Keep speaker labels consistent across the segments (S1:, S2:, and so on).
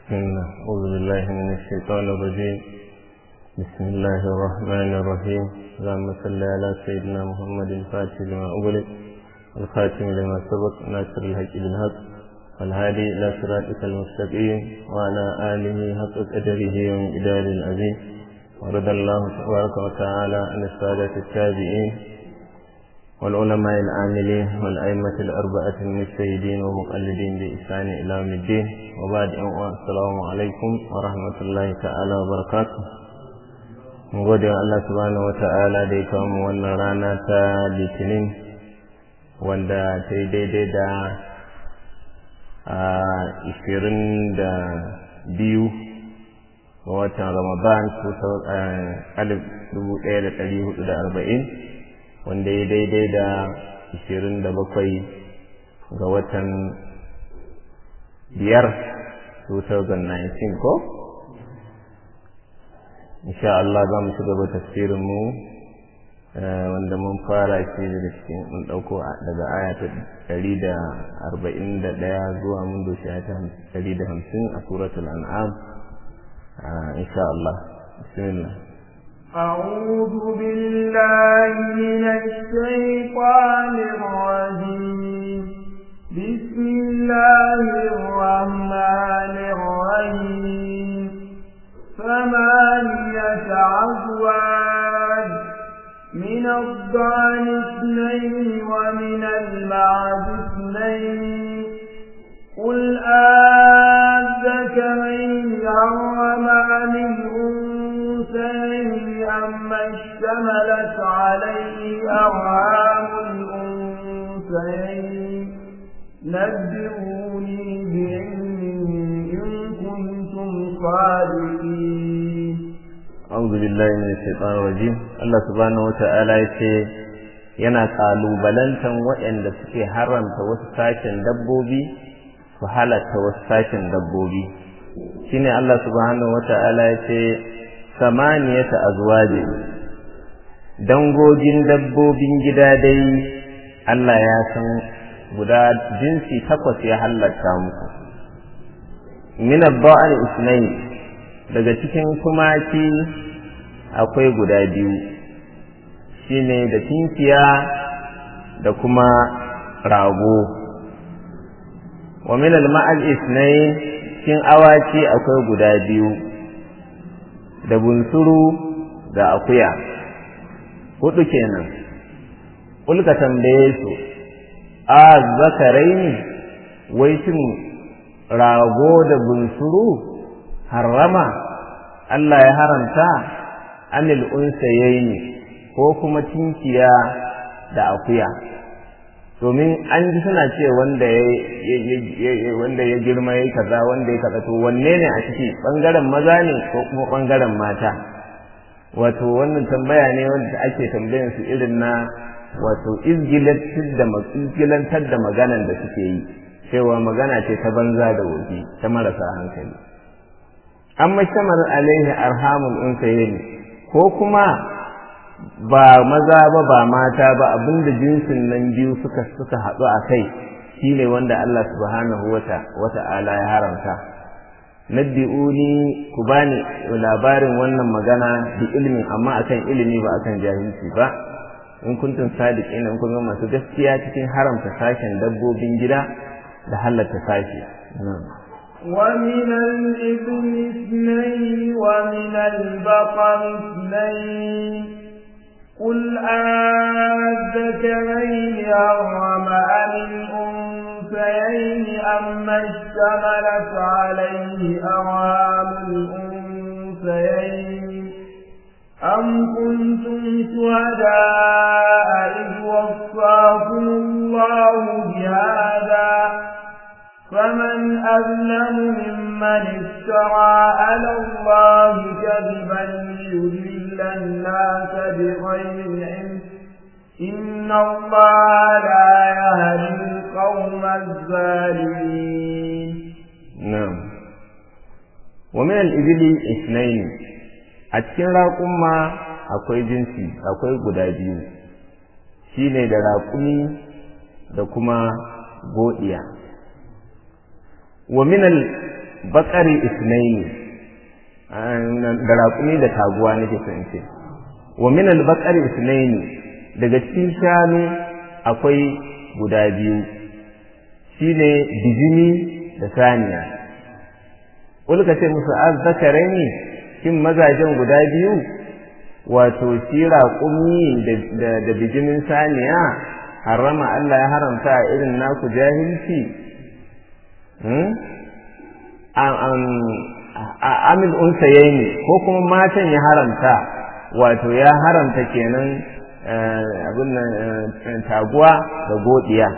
S1: بسم الله أعوذ بالله من الشيطان الرجيم بسم الله الرحمن الرحيم اللهم صل على سيدنا محمد الفاتح لما أغلق الخاتم لما سبق ناصر الحق بالحق والهادي إلى صراطك المستقيم وعلى آله حق قدره ومقدار العظيم ورضى الله تبارك وتعالى عن السادة التابعين والعلماء العاملين والأئمة الأربعة المجتهدين ومقلدين بإحسان إلى يوم الدين وبعد السلام عليكم ورحمة الله تعالى وبركاته mun gode wa Allah subhanahu wa ta'ala da ya kawo mu wannan rana ta litinin wanda ta yi daidai da a ishirin da biyu ga watan ramadan alif dubu ɗaya da ɗari hudu da arba'in wanda ya daidai da ishirin da bakwai ga watan biyar 2019 ko? insha Allah za mu ci gaba tafsirin mu wanda mun fara shi daga cikin mun dauko daga aya ta ɗari da arba'in da ɗaya zuwa mun doshi ta ɗari da hamsin a suratul an'am insha Allah bismillah
S2: أعوذ بالله من الشيطان الرجيم بسم الله الرحمن الرحيم ثمانية أزواج من الضأن اثنين ومن المعز اثنين قل آذكرين حرم عن الأنثيين أما اشتملت عليه أرhام الأنثيين نبئوني بعلم إن كنتم صادقين
S1: أعوذ بالله من الشيطان الرجيم الله سبحانه وتعالى يce yana ƙalubalantan waɗanda suke haramta wasu sashen dabbobi su halatta wasu sashen dabbobi shine Allah subhanahu wata'ala ya ce samaniyata azwaji dangogin dabbobin gida dai Allah ya san guda jinsi takwas ya halatta muku min ad-da'i isnayn daga cikin tumaki akwai guda biyu shine da tinkiya da kuma rago wa min al-ma'al isnayn cikin awaki akwai guda biyu da bunsuru da akuya hudu kenan ulka tambaye su a zakaraini wai shin rago da bunsuru harrama Allah ya haramta anil unsayaini ko kuma tinkiya da akuya domin an ji suna ce wanda ya wanda ya girma yayi kaza wanda ya kaza to wanne ne a ciki bangaren maza ne ko kuma bangaren mata wato wannan tambaya ne wanda ake tambayan su irin na wato izgilantar da maganan da suke yi cewa magana ce ta banza da wofi ta marasa hankali amma shamar alaihi arhamul unsayin ko kuma ba maza ba ba mata ba abinda jinsin nan biyu suka suka haɗu a kai shine wanda Allah subhanahu wa ta'ala ya haramta nabbi'uni ku bani labarin wannan magana bi ilmin amma akan ilimi ba akan jahilci ba in kuntum sadiqin in kun masu gaskiya cikin haramta sashen dabbobin gida da halatta sashi
S2: ومن الإبل اثنين ومن البقر اثنين قل أذكرين أرم أم الأنثيين أما اشتملت عليه أرام الأنثيين أم كنتم شهداء إذ وصاكم الله بهذا فمن أظلم ممن افترى على الله كذبا ليضل الناس بغير علم إن الله لا يهدي القوم الظالمين
S1: نعم ومن الإبل اثنين a cikin raƙumma akwai jinsi akwai guda biyu shine da raƙumi da kuma godiya wa minal bakari isnaini da raƙumi da taguwa nake son ce wa min al-baqari isnaini daga cikin shanu akwai guda biyu shine bijimi da saniya ulka ce musu azzakaraini shin mazajen guda biyu wato shi raƙumi da bijimin saniya harama Allah ya haramta a irin naku jahilci amil unsayaini ko kuma matan ya haramta wato ya haramta kenan abin nan taguwa da godiya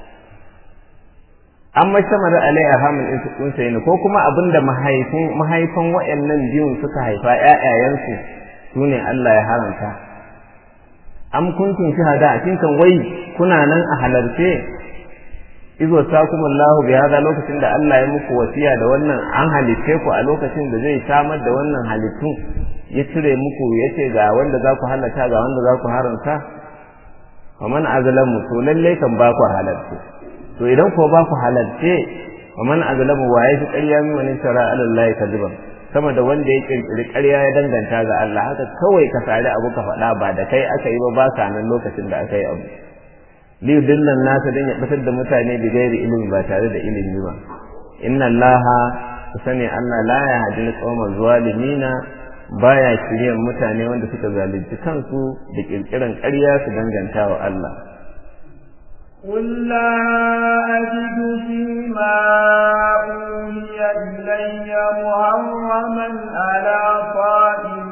S1: an mashamar alai a hamil unsayaini ko kuma abin da mahaifin waɗannan biyun suka haifa ‘ya'yayensu su ne Allah ya haramta am kuntum shahada a cikin wai kuna nan a halarce izo sakum Allahu bi hada lokacin da Allah ya muku wasiya da wannan an halitte ku a lokacin da zai samar da wannan halittun ya cire muku yace ga wanda za ku halata ga wanda za ku haramta faman azlamu to lalle kan ba ku halarce to idan ko ba ku halarce faman azlamu wa ya fi ƙarya min wani shara alallahi kadiban sama da wanda ya kirkiri ƙarya ya danganta ga Allah haka kawai ka sari abu ka faɗa ba da kai aka yi ba ba ka nan lokacin da aka yi abu liyu dillan nasa don ya batar da mutane da gairi ilimi ba tare da ilimi ba inna allaha ku sani allah la ya hadi alqawma zalimina baya shiryan mutane wanda suka zalunci kansu da kirkiran ƙarya su danganta wa Allah
S2: قل لا أجد فيما أوهي إلي محرما على طائم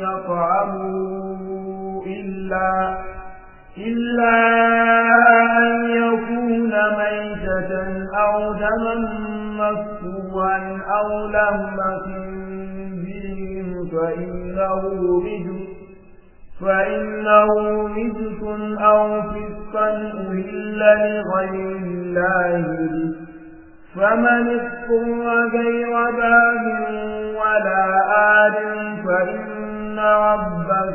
S2: يطعمه إلا إلا أن يكون ميتة أو دما مسفوعا أو لهم خنزير فإنه رجس فإنه رجس أو فسقا أهل لغير الله به فمن اضطر غير باب ولا آد فإن ربك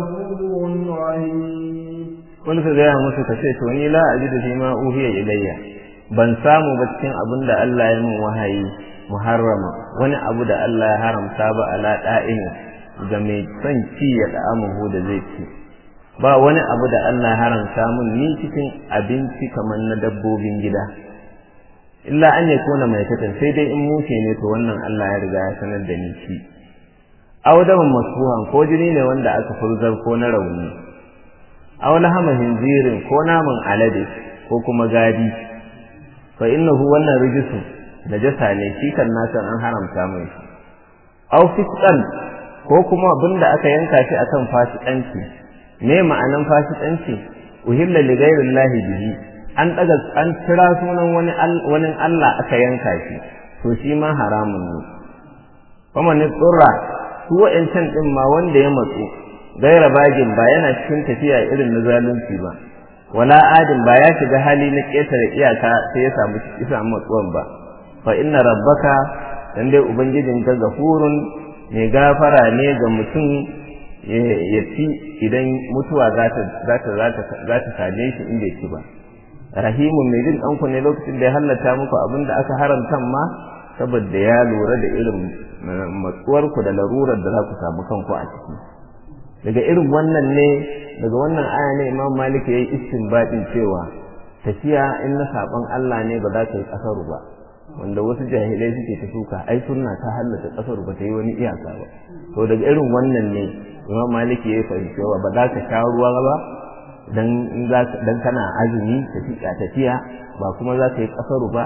S2: غفور رحيم
S1: wani ka gaya musu ka ce to ni la ajidu fi ma uhiya ilayya ban samu ba cikin abin da Allah ya min wahayi muharrama wani abu da Allah ya haramta ba ala da'ini ga mai son ci ya da'amuhu da zai ci ba wani abu da Allah ya haramta min ni cikin abinci kamar na dabbobin gida illa an ya kona mai katan sai dai in mushe ne to wannan Allah ya riga ya sanar da ni ci awdaban masfuhan ko jini ne wanda aka furzar ko na rauni aw lahama hinzirin ko naman alade ko kuma gadi fa innahu wannan rijisu najasa ne shi kan nasan an haramta mai shi aw fisqan ko kuma abinda aka yanka shi akan fasikanci me ma'anan fasikanci uhilla li ghairillahi bihi an daga an kira sunan wani wani Allah aka yanka shi to shi ma haramun ne kuma ne tsurra su wa'ancan din ma wanda ya matsu gaira bagin ba yana cikin tafiya irin na zalunci ba wala adin ba ya shiga hali na ƙetare iyaka sai ya samu ya samu matsuwan ba fa inna rabbaka dan dai ubangijin ka gafurun mai gafara ne ga mutum ya ci idan mutuwa za ta za ta za ta za ta same shi in bai ci ba rahimun mai jin ɗanku ne lokacin da ya hallata muku abin da aka haramta ma saboda ya lura da irin matsuwarku da larurar da za ku samu kanku a ciki daga irin wannan ne daga wannan aya ne imam malik ya yi istinbadin cewa tafiya in na saban Allah ne ba za ta yi kasaru ba wanda wasu jahilai suke ta shuka ai sunna ta hallata kasaru ba ta yi wani iyaka ba to daga irin wannan ne imam malik ya yi fahimci cewa ba za ka sha ruwa ba dan dan kana azumi tafiya tafiya ba kuma za ka yi kasaru ba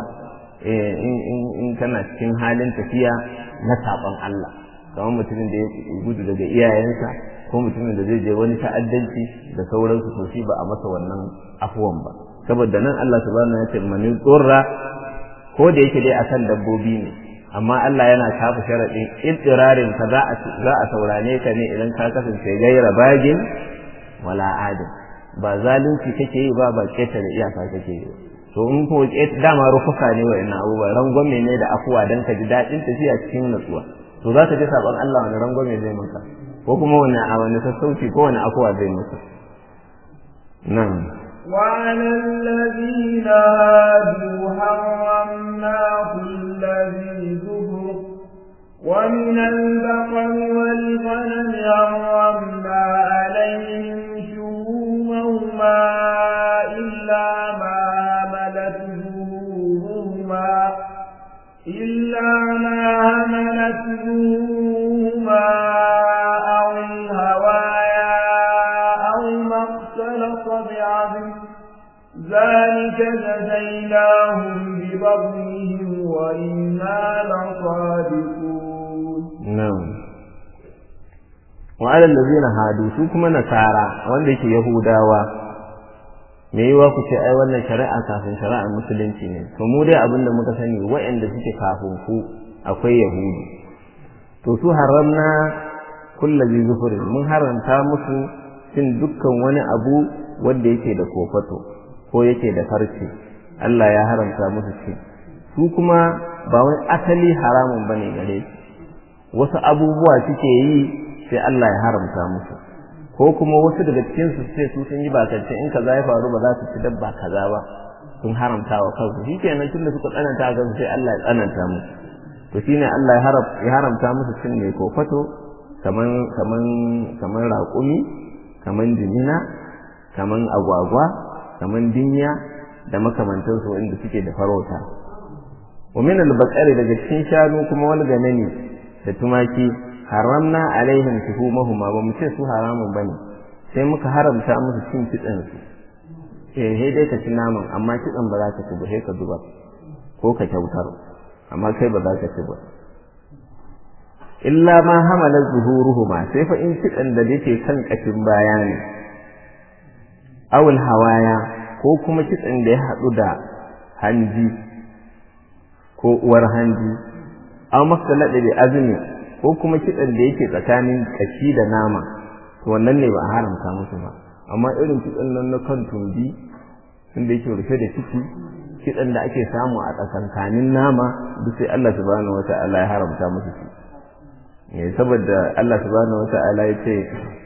S1: in kana cikin halin tafiya na saban Allah kamar mutumin da ya gudu daga iyayensa ko mutumin da zai je wani ta'addanci da sauransu to shi ba a masa wannan afuwan ba saboda nan Allah subhanahu ya ce mani tsorra ko da yake dai akan dabbobi ne amma Allah yana kafa sharadin ittirarin ka za a za a saurane ka ne idan ka kasance gaira bagin wala adin ba zalunci kake yi ba ba ketare iyaka kake yi to in ko dama rufuka ne wa ina abubuwa rangwame ne da afuwa dan ka ji daɗin tafiya cikin natsuwa to za ka ji saban Allah wani rangwame zai maka ko kuma wani a wani sassauci ko wani afuwa zai maka nan
S2: وعلى الذين هادوا حرمنا كل ذي زبر ومن البقر والغنم حرمنا عليهم شهومهما إلا ما ملت ظهورهما إلا ما هملت ظهورهما أو الهوايا أو ما اختلط بعظم ذلك جزيناهم ببغيهم وإنا لصادقون
S1: نعم وعلى الذين هادوا su kuma nasara wanda yake yahudawa me yiwa ku ce ai wannan shari'a kafin shari'ar musulunci ne to mu dai abin da muka sani waɗanda suke kafin ku akwai yahudu to su haramna kullazi zufurin mun haramta musu cin dukkan wani abu wanda yake da kofato ko yake da farce Allah ya haramta musu ci su kuma ba wai asali haramun bane gare su wasu abubuwa suke yi sai Allah ya haramta musu ko kuma wasu daga cikin su sai su sun yi bakance in kaza ya faru ba za su ci dabba kaza ba sun haramta wa kansu shikenan tunda suka tsananta ga sai Allah ya tsananta musu to shine Allah ya haramta musu cin mai kofato kaman kaman kaman raƙumi kaman jimina kaman agwagwa kaman dinya da makamantansu wanda suke da farauta wa min al-baqari daga cikin shanu kuma wani ganani da tumaki haramna alaihim shuhumahuma ba mu ce su haramun bane sai muka haramta musu cin kitsen su eh sai dai ka ci naman amma kitsen ba za ka ci ba sai ka zubar ko ka kyautar amma kai ba za ka ci ba illa ma hamala zuhuruhuma sai fa in kitsen da yake kan kashin baya ne awul hawaya ko kuma kitsen da ya haɗu da hanji ko uwar hanji aw masalada bi azmi ko kuma kitsan da yake tsakanin kashi da nama to wannan ne ba a haramta musu ba amma irin kitsan nan na kan tumbi inda yake rufe da ciki kitsan da ake samu a tsakankanin nama duk sai Allah subhanahu wata'ala ya haramta musu shi ne saboda Allah subhanahu wata'ala ya ce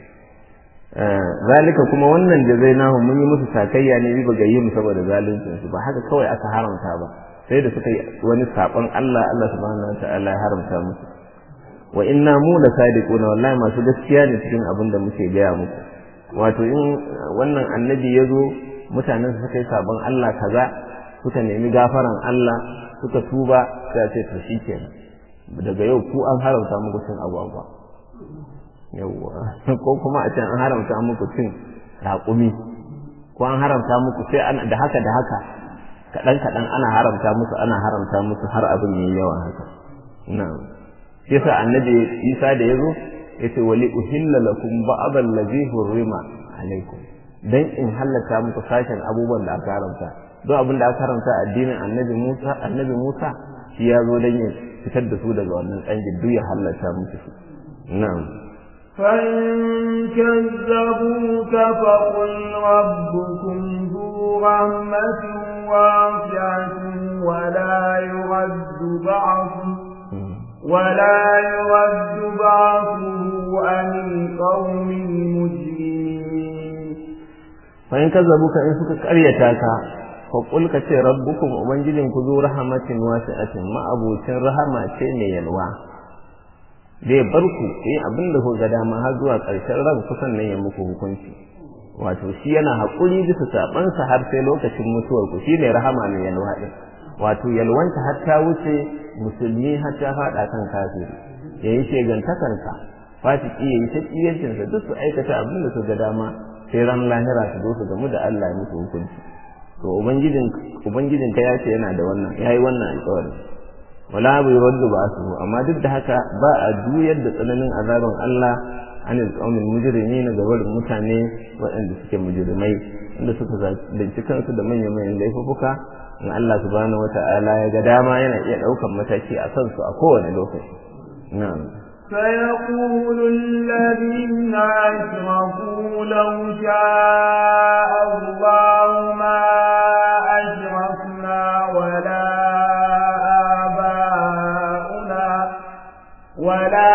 S1: zalika kuma wannan jazainahu mun yi musu sakayya ne bi bagayyim saboda zaluncin su ba haka kawai aka haramta ba sai da suka yi wani sabon Allah Allah subhanahu wata'ala ya haramta musu wa inna mu la sadiquna wallahi masu gaskiya ne cikin abin da muke gaya muku wato in wannan annabi ya zo mutanen suka yi sabon Allah kaza suka nemi gafaran Allah suka tuba sai ce to shikenan daga yau ku an haramta muku cin agwagwa yawwa ko kuma a can an haramta muku cin raƙumi ko an haramta muku sai ana da haka da haka kaɗan kaɗan ana haramta musu ana haramta musu har abin yayi yawa haka na'am shi yasa annabi Isa da yazo yace wali uhilla lakum ba'd allazi hurrima alaikum dan in hallaka muku sashen abubuwan da aka haramta don abin da aka haramta addinin annabi Musa annabi Musa shi ya zo dan ya fitar da su daga wannan tsangin duk ya hallaka musu su na'am
S2: فإن كذبوك فقل ربكم ذو رحمة واسعة ولا يرد بعضه ولا يرد بعضه عن القوم المجرمين
S1: فإن كذبوك إن سكك أريتاك فقل كتي ربكم أبنجلين كذو رحمة واسعة ما أبو تن رحمة ne yalwa zai bar ku yi abin da ku ga dama har zuwa ƙarshen ran kusan nan ya muku hukunci wato shi yana haƙuri bisa saɓansa har sai lokacin mutuwar ku shine rahama mai yalwa ɗin wato yalwanta har ta wuce musulmi har ta faɗa kan kafiri ya yi shegantakansa fasiki ya yi shaƙiyancinsa duk su aikata abin da su ga dama sai ran lahira su zo su gamu da Allah ya musu hukunci to ubangijin ubangijin ka ya ce yana da wannan yayi wannan alƙawari wala bai wadda ba su amma duk da haka ba a juyar da tsananin azabin Allah anil qaumil mujrimin ga barin mutane waɗanda suke mujrimai inda suka zalunci kansu da manyan manyan laifuka in Allah subhanahu wata'ala ya ga dama yana iya ɗaukan mataki a kansu a kowane lokaci na'am
S2: سيقول الذين أشركوا لو شاء الله ما أشركنا ولا آباؤنا ولا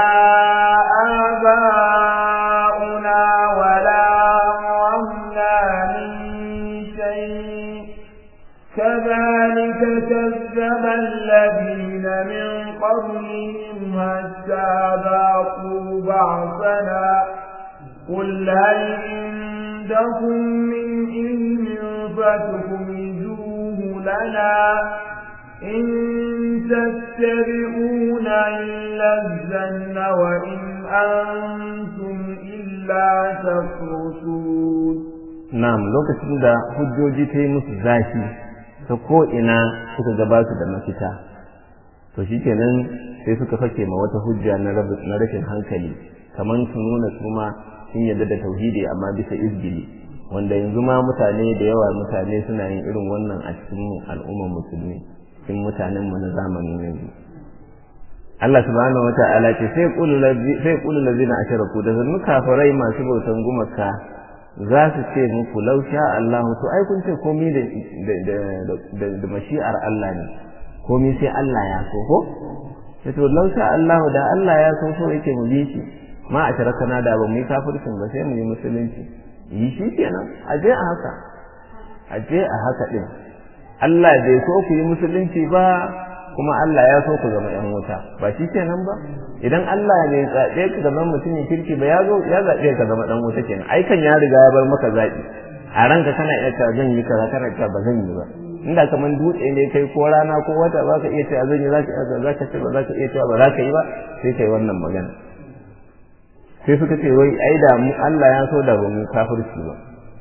S2: آباؤنا ولا حرمنا من حتى ذاقوا بعثنا قل هل عندكم من علم فتخرجوه لنا إن تتبعون إلا الزن وإن أنتم إلا تخرصون
S1: na'am lokacin da hujjoji ta yi musu zafi ta ko ina suka gaba su da mafita to shikenan sai suka fake ma wata hujja na rashin hankali kamar su nuna su ma sun yarda da tauhidi amma bisa izgili wanda yanzu ma mutane da yawa mutane suna yin irin wannan a cikin al'ummar musulmi cikin mutanen mu na zamanin yanzu Allah subhanahu wa ta'ala ce sai qulu sai qulu allazina ashraku da zan kafirai masu bautan gumaka za su ce muku law sha Allah to ai kun ce komai da da da mashi'ar Allah ne komai sai Allah ya so ko sai to law sha Allah da Allah ya so so yake mu bi shi ma a tarakana da ba mu yi kafircin ba sai mu yi musulunci yi shi kenan a je a haka a je a haka din Allah bai so ku yi musulunci ba kuma Allah ya so ku zama ‘yan wuta ba shi kenan ba idan Allah ne zaɓe ka zama mutumin kirki ba ya zo ya zaɓe ka zama ɗan wuta kenan ai kan ya riga ya bar maka zaɓi a ranka kana iya cewa zan yi kaza kana cewa ba zan yi ba inda kaman dutse ne kai ko rana ko wata ba ka iya cewa zan yi za ka za ka ce ba za ka iya cewa ba za ka yi ba sai kai wannan magana sai suka ce wai ai da mu Allah ya so da ba mu kafirci ba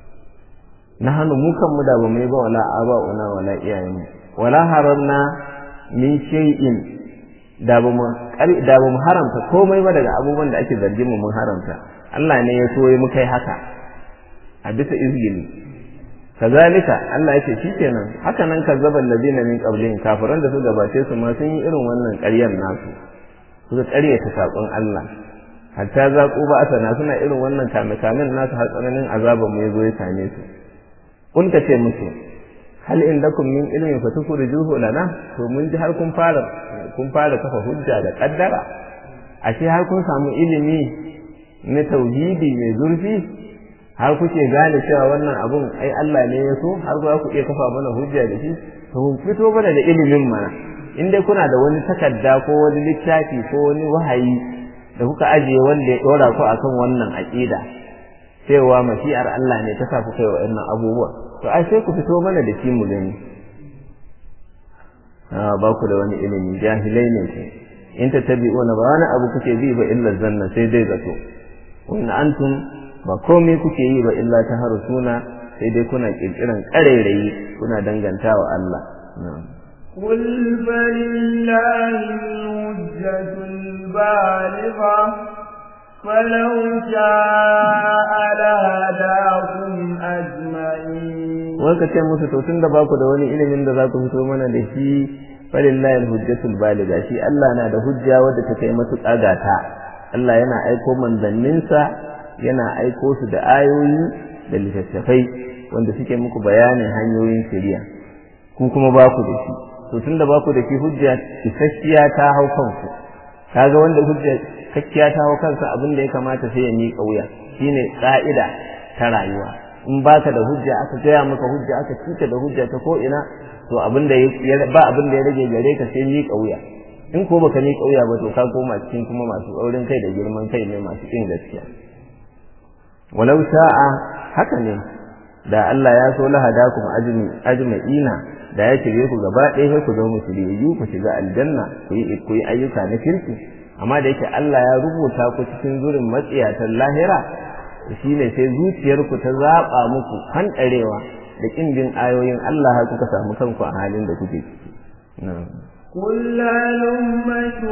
S1: na hannu mu kan mu da ba mu yi ba wala aba'una wala iyayenmu wala haramna min shay'in da ba mu da ba mu haramta komai ba daga abubuwan da ake zargin mu mun haramta Allah ne ya so ya muka yi haka a bisa izgili kazalika Allah yake shikenan haka nan kazzaba allazina min qablihim kafiran da su gabace su ma sun yi irin wannan ƙaryar nasu suka ƙaryata saƙon Allah hatta zaƙu ba asana suna irin wannan kame-kamen nasu har tsananin azaban mu ya zo ya same su kun ka ce musu hal indakum min ilmin fatukhrijuhu lana to mun ji har kun fara kun fara kafa hujja da kaddara ashe har kun samu ilimi na tauhidi mai zurfi har kuke gane cewa wannan abun ai Allah ne ya so har za ku iya kafa mana hujja da shi to mun fito mana da ilimin mana in dai kuna da wani takarda ko wani littafi ko wani wahayi da kuka ajiye wanda ya dora ku akan wannan aqida cewa mashi'ar Allah ne ta sa ku kai wa'annan abubuwa to ai sai ku fito mana da shi mu gani a ba ku da wani ilimi jahilai ne ku in tattabi'una ba wani abu kuke bi ba illa zanna sai dai zato wani antum ba komai kuke yi ba illa ta harusuna sai dai kuna kirkiran ƙarairayi kuna dangantawa Allah
S2: قل فلله الحجة البالغة فلو شاء لهداكم أجمعين
S1: waka ce musu to tunda ba ku da wani ilimin da za ku fito mana da shi falillahi alhujjatul baliga shi Allah na da hujja wadda ta kai matuƙa gata Allah yana aiko manzanninsa yana aiko su da ayoyi da littattafai wanda suke muku bayanin hanyoyin shari'a ku kuma ba ku da shi to tunda ba ku da shi hujja isasshiya ta hau kanku kaga wanda hujja kakkiya ta hau kansa abin da ya kamata sai ya miƙa wuya shine ƙa'ida ta rayuwa in baka da hujja aka gaya maka hujja aka cika da hujja ta ko ina to abin da ba abin da ya rage gare ka sai miƙa wuya in ko baka miƙa wuya ba to ka koma cikin kuma masu tsaurin kai da girman kai ne masu kin gaskiya walau sha'a haka ne da Allah ya so lahadakum ajmi ajma'ina da ya shirye ku gaba ɗaya sai ku zo mu shiryayyu ku shiga aljanna ku yi ku yi ayyuka na kirki amma da yake Allah ya rubuta ku cikin zurin matsiyatan lahira shine sai zuciyarku ta zaba muku hanɗarewa da kin bin ayoyin Allah har kuka samu kanku a halin da kuke ciki
S2: قل هلم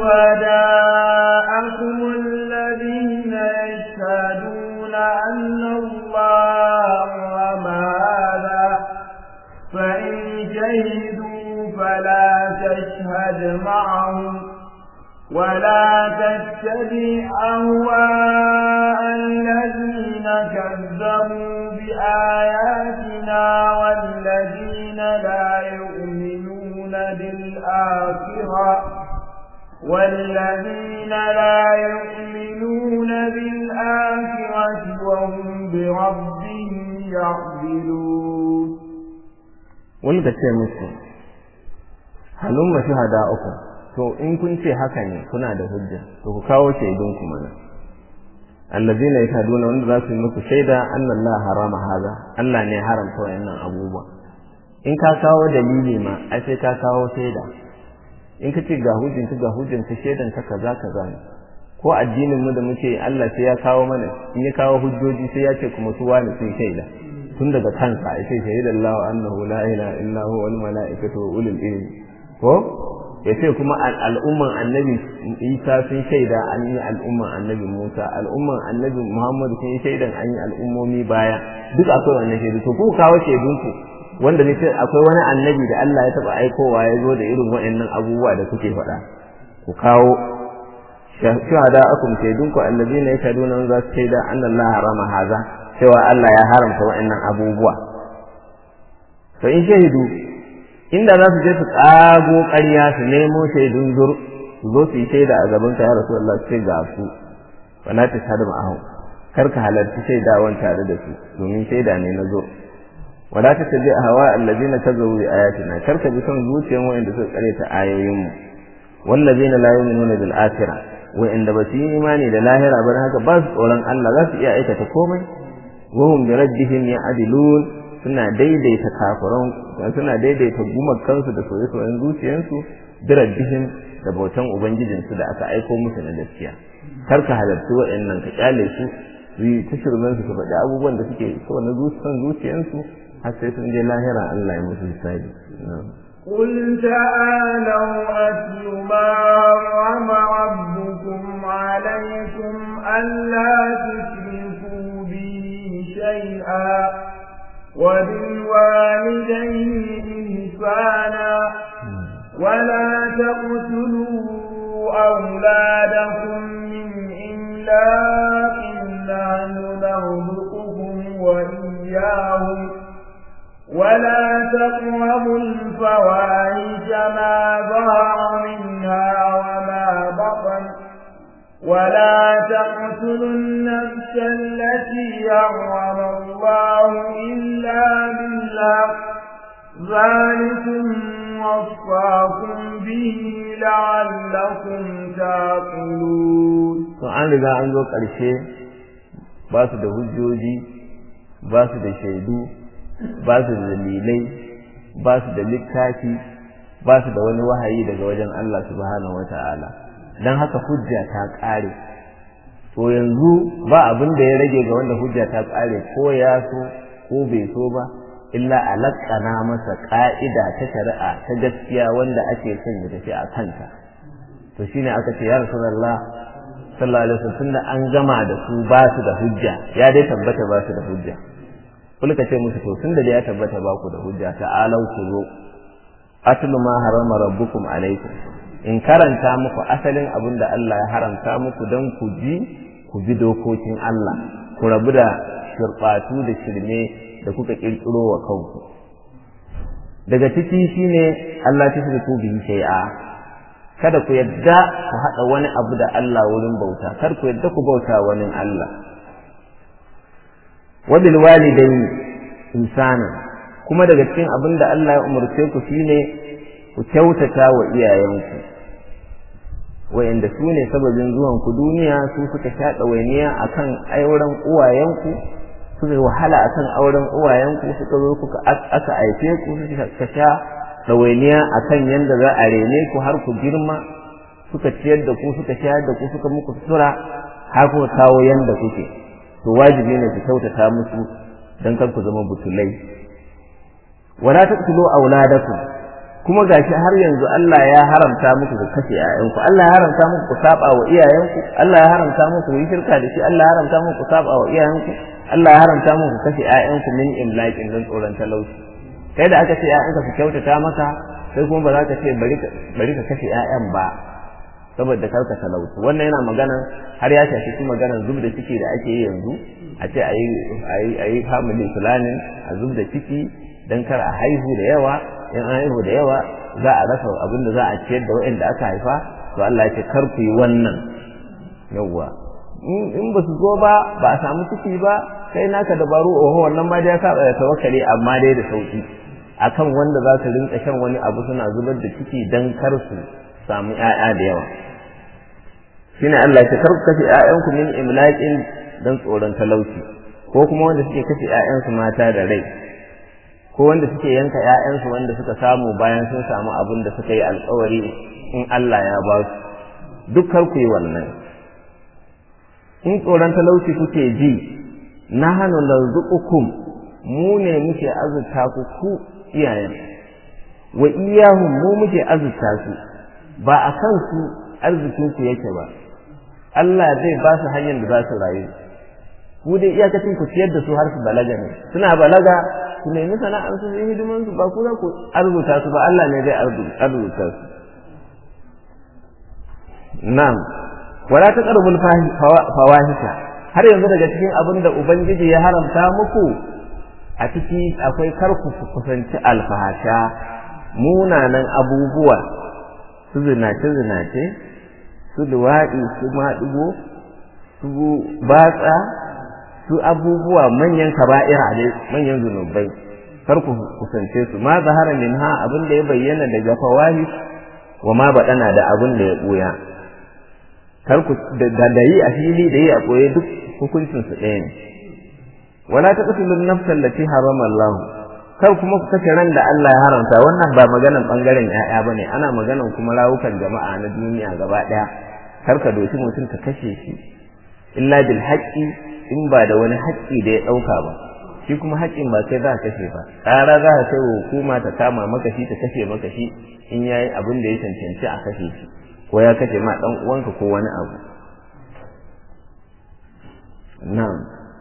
S2: شهداءكم الذين يشهدون أن الله وما هذا فإن شهدوا فلا تشهد معهم ولا تتبع أهواء الذين كذبوا بآياتنا والذين لا يؤمنون بالآخرة والذين لا يؤمنون بالآخرة وهم بربهم يعدلون
S1: wani ka ce musu halumma shuhada uku to in kun ce haka ne kuna da hujja to ku kawo shaidun ku mana allazina yashhaduna wanda za su yi muku shaida anna Allah harama haza Allah ne haramta wayannan abubuwa in ka kawo dalili ma ai sai ka kawo shaida in ka ce ga hujjin ka ga hujjin ka shaidan ka kaza kaza ne ko addinin mu da muke Allah sai ya kawo mana in ya kawo hujjoji sai ya ce kuma su wani sun shaida tun daga kansa ya ce shahidallahu annahu la ilaha illa huwa wal malaikatu wa ulul ilmi ko ya ce kuma al'umman annabi isa sun shaida an yi al'umman annabi musa al'umman annabi muhammadu sun yi shaidan an yi al'ummomi baya duk akwai wannan shaidu to ku kawo shaidunku wanda ne akwai wani annabi da Allah ya taba aikowa ya zo da irin waɗannan abubuwa da kuke faɗa ku kawo shuhada akum shaidunku allazina yashhaduna za su shaida anna Allah harama haza cewa Allah ya haramta waɗannan abubuwa to in shahidu inda za su je su ƙago ƙarya su nemo shaidun zur su zo su yi shaida a gaban ka ya rasu Allah ce ga su wala ta shahadu ma'ahu kar ka halarci shaidawan tare da su domin shaida ne na zur wala ta tabi a hawa allazina kazabu bi ayatina kar ka bi son zuciyan wa'anda suka kare ta ayoyin mu wallazina la yu'minuna bil akhirah wa'anda ba su yi imani da lahira ba haka ba su tsoron Allah za su iya aikata komai wa hum bi rabbihim ya'dilun suna daidaita kafiran suna daidaita gumakansu da soye-soyen zuciyarsu birabbihim da bautan ubangijinsu da aka aiko musu na gaskiya kar ka halarci waɗannan ka kyale su su yi ta shirmen su su faɗi abubuwan da suke so na zuciyan zuciyarsu har sai sun je lahira Allah ya musu hisabi
S2: قل تعالوا أتل ما حرم ربكم عليكم ألا تشركوا به شيئا وبالوالدين إحسانا ولا تقتلوا أولادكم من إملاق نحن نرزقهم وإياهم ولا تقربوا الفواحش ما ظهر منها وما بطن ولا تقتلوا النفس التي حرم الله إلا بالحق ذلكم وصاكم به لعلكم تعقلون
S1: to an riga an zo ƙarshe ba su da hujjoji ba su da shaidu ba su da dalilai ba su da littafi ba su da wani wahayi daga wajen Allah subhanahu wata'ala don haka hujja ta ƙare to yanzu ba abin da ya rage ga wanda hujja ta ƙare ko ya so ko bai so ba illa a laƙana masa ƙa'ida ta shari'a ta gaskiya wanda ake son ya tafi a kanta to shine aka ce ya rasulullah sallallahu alaihi wasallam tunda an gama da su ba su da hujja ya dai tabbata ba su da hujja kulka ce musu to tunda da ya tabbata ba ku da hujja ta'alau ku zo atlu ma harama rabbukum alaikum in karanta muku asalin abin da Allah ya haramta muku don ku ji ku bi dokokin Allah ku rabu da shirɓatu da shirme da kuka ƙirƙiro wa kanku daga ciki shine Allah ta shirku bihi shay'a kada ku yadda ku haɗa wani abu da Allah wurin bauta kar ku yadda ku bauta wani Allah wabil walidaini insana kuma daga cikin abin da Allah ya umarce ku shine ku kyautata wa iyayenku wayanda su ne sababin zuwan ku duniya su suka sha ɗawainiya akan auren uwayenku suka wahala akan auren uwayenku suka zo kuka aka aife ku suka sha ɗawainiya akan yanda za a rene ku har ku girma suka ciyar da ku suka shayar da ku suka muku sutura har kuka kawo yanda kuke to wajibi ne ku kyautata musu dan kar ku zama butulai wala taqtulu auladakum kuma gashi har yanzu Allah ya haramta muku ku kashe ƴaƴanku Allah ya haramta muku ku saba wa iyayenku Allah ya haramta muku ku yi shirka da shi Allah ya haramta muku ku saba wa iyayenku Allah ya haramta muku ku kashe ƴaƴanku min imlaqin don tsoron talauci kai da aka ce ƴaƴanka su kyautata maka sai kuma ba za ka ce bari ka bari ka kashe ƴaƴan ba saboda karka talauci wannan yana magana har ya shafi su maganar zub da ciki da ake yi yanzu a ce a yi family planning a zub da ciki don kar a haihu da yawa in an haihu da yawa za a rasa abin da za a ciyar da waɗanda aka haifa to Allah ya ce kar ku yi wannan yawwa in ba su zo ba ba a samu ciki ba kai naka dabaru oho wannan ma dai ya saba da tawakkali amma dai da sauki akan wanda za su rinka shan wani abu suna zubar da ciki dan kar su samu ƴaƴa da yawa shine Allah ya kar ku kashe ƴaƴanku min imlaqin dan tsoron talauci ko kuma wanda suke kashe ƴaƴansu mata da rai ko wanda suke yanka ƴaƴansu wanda suka samu bayan sun samu abin da suka yi alƙawari in Allah ya ba su duk kar ku yi wannan in tsoron talauci kuke ji na hannu larzuqukum mu ne muke azurta ku ku iyayen wa iyahum mu muke azurta su ba a kan su arzikin ku yake ba Allah zai ba su hanyar da za su rayu ku dai iyakacin ku ciyar da su har su balaga ne suna balaga su nemi sana'ar su yi hidiman su ba ku za ku arzuta su ba Allah ne zai arzuta su na'am wala taqrabul fawahisha har yanzu daga cikin abin da ubangiji ya haramta muku a ciki akwai karku ku kusanci alfahasha munanan abubuwa su zinace zinace su luwaɗi su maɗigo su batsa su abubuwa manyan kaba'ira ne manyan zunubai kar ku kusance su ma zahara minha abin da ya bayyana daga fawahish wa ma baɗana da abin da ya ɓuya kar ku da yi a fili da yi a ɓoye duk hukuncin su ɗaya ne wala taqtulun nafsal lati harama Allah kar kuma ku kashe ran da Allah ya haramta wannan ba maganan bangaren ƴaƴa bane ana maganan kuma rawukan jama'a na duniya gaba ɗaya kar ka doki mutum ka kashe shi illa bil haqqi in ba da wani haƙƙi da ya ɗauka ba shi kuma haƙƙin ba sai za ka kashe ba ƙara za ka kai wa hukuma ta kama maka shi ta kashe maka shi in yayi abin da ya cancanci a kashe shi ko ya kashe ma ɗan uwanka ko wani abu na'am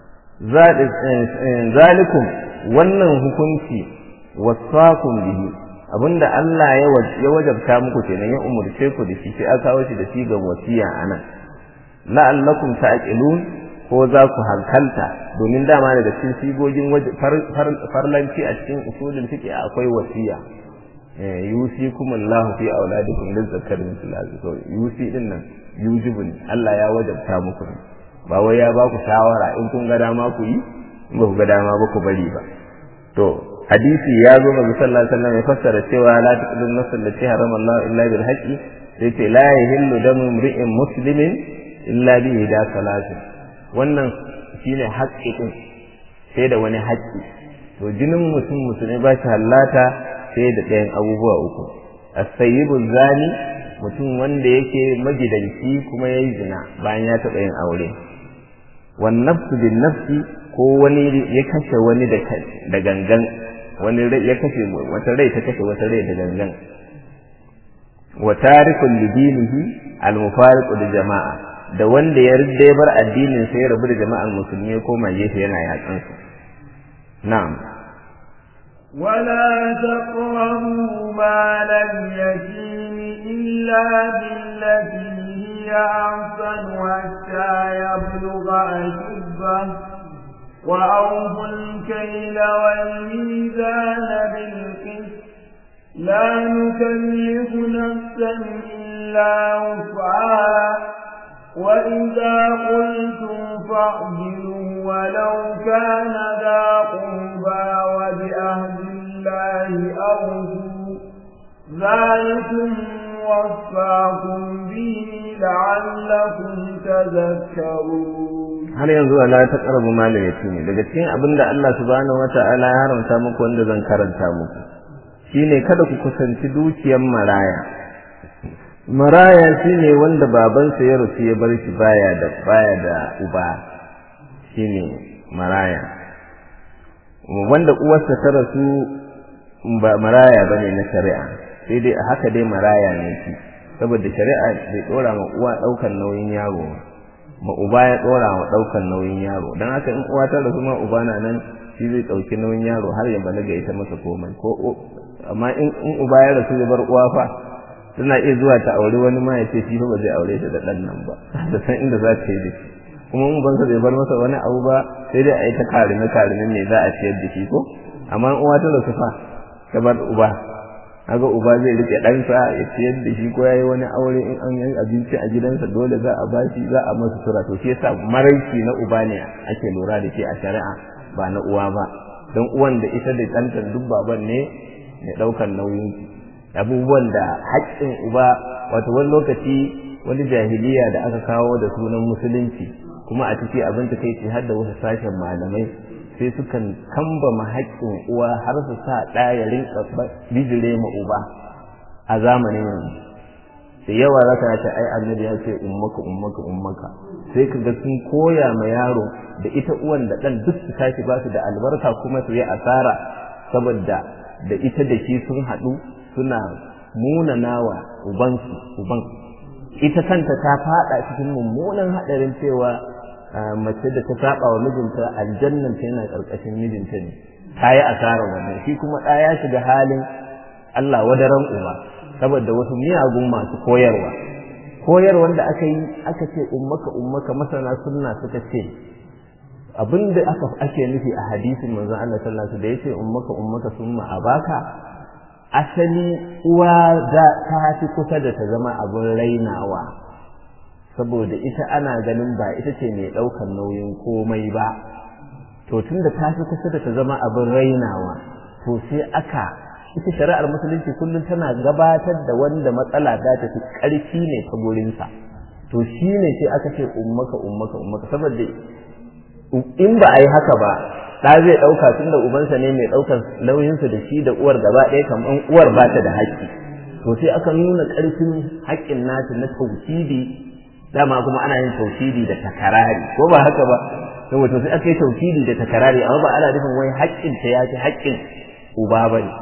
S1: zalikum wannan hukunci wasakum bihi abinda Allah ya wajabta muku kenan ya umurce ku da shi sai aka kawo shi da shi ga wasiya anan la'allakum ta'qilun ko za ku hankalta domin dama daga cikin sigogin farlanci a cikin usulin fiqh akwai wasiya yusikum Allahu fi auladikum lizzakar mithl hadhihi yusi din nan yujibun Allah ya wajabta muku ba wai ya ba ku shawara in kun ga dama ku yi in ba ku ga dama ba ku bari ba to hadisi ya zo manzo sallallahu alaihi wasallam ya fassara cewa la taqdun nafsan allati harama Allah illa bil haqqi sai ce la yahillu damu imri'in muslimin illa bi hida salatin wannan shine haƙƙi din sai da wani haƙƙi to jinin mutum musulmi ba shi hallata sai da ɗayan abubuwa uku as-sayyibu zani mutum wanda yake magidanci kuma yayi zina bayan ya taɓa yin aure wan nafsu bin nafsi ko wani ya kashe wani da gangan wani ya kashe wata rai ta kashe wata rai da gangan wa tarikul lidinihi al mufariqu da jama'a da wanda ya rida bar addinin sai ya rabu da jama'an musulmi ko mai gefe yana yatsan su na'am
S2: ولا تقربوا مال اليتيم إلا بالتي هي أحسن حتى يبلغ أشده وأوفوا الكيل والميزان بالقسط لا نكلف نفسا إلا وسعها وإذا قلتم فاعدلوا ولو كان ذا قربى وبأهل الله أوفوا ذلكم وصاكم به لعلكم تذكرون
S1: har yanzu ala ta karabu malin yatimi daga cikin abin da Allah subhanahu wata'ala ya haramta muku wanda zan karanta muku shine kada ku kusanci dukiyar maraya maraya shine wanda babansa ya rasu ya bar shi baya da baya da uba shine maraya wanda uwarsa ta rasu ba maraya bane na shari'a sai dai a haka dai maraya ne shi saboda shari'a bai dora ma uwa daukan nauyin yaro ba ma uba ya dora wa daukan nauyin yaro dan haka in uwa ta rasu ma uba na nan shi zai dauki nauyin yaro har ya balaga ita masa komai ko amma in uba ya rasu ya bar uwa fa tana iya zuwa ta aure wani ma ya ce shi ba zai aure ta da ɗan nan ba da san inda za ta yi da shi kuma mun ban sa bai bar masa wani abu ba sai dai a yi ta karime karime ne za a ciyar da shi ko amma in uwa ta rasu fa ta bar uba kaga uba zai rike ɗansa ya ciyar da shi ko ya yi wani aure in an yi abinci a gidansa dole za a bashi za a masa sura to shi yasa maraici na uba ne ake lura da shi a shari'a ba na uwa ba don uwan da ita da ɗanta duk baban ne mai ɗaukar nauyin abubuwan da haƙƙin uba wato wani lokaci wani jahiliya da aka kawo da sunan musulunci kuma a ciki abin ta kai har da wasu sashen malamai sai sukan kambama haƙƙin uwa har su sa ɗa ya rinka bijire ma uba a zamanin yanzu da yawa zaka ta ai annabi ya ce ummaka ummaka ummaka sai kaga sun koya ma yaro da ita uwan da ɗan duk su tashi ba su da albarka kuma su yi asara saboda da ita da shi sun haɗu suna munanawa ubansu uban ita kanta ta faɗa cikin mummunan haɗarin cewa mace da ta saba wa mijinta aljannan ta yana ƙarƙashin mijinta ne ta yi asarar wannan shi kuma ɗa ya shiga halin Allah wadaran uba saboda wasu miyagun masu koyarwa koyarwar da aka yi aka ce ummaka ummaka masana sunna suka ce abinda aka ake nufi a hadisin manzon Allah sallallahu alaihi wasallam da yace ummaka ummaka summa abaka asali uwa da ta fi kusa da ta zama abin rainawa saboda ita ana ganin ba ita ce mai ɗaukar nauyin komai ba to tunda ta fi kusa da ta zama abin rainawa to sai aka ita shari'ar musulunci kullum tana gabatar da wanda matsala ta tafi ƙarfi ne ta gurinsa to shi ne sai aka ce ummaka ummaka ummaka saboda in ba a yi haka ba ɗa zai ɗauka tun da ubansa ne mai ɗaukar nauyinsa da shi da uwar gaba ɗaya kamar uwar ba ta da haƙƙi to sai aka nuna ƙarfin haƙƙin nata na tauhidi dama kuma ana yin tauhidi da takarari ko ba haka ba saboda sai aka yi tauhidi da takarari amma ba ana nufin wai haƙƙin ta ya fi haƙƙin uba ba ne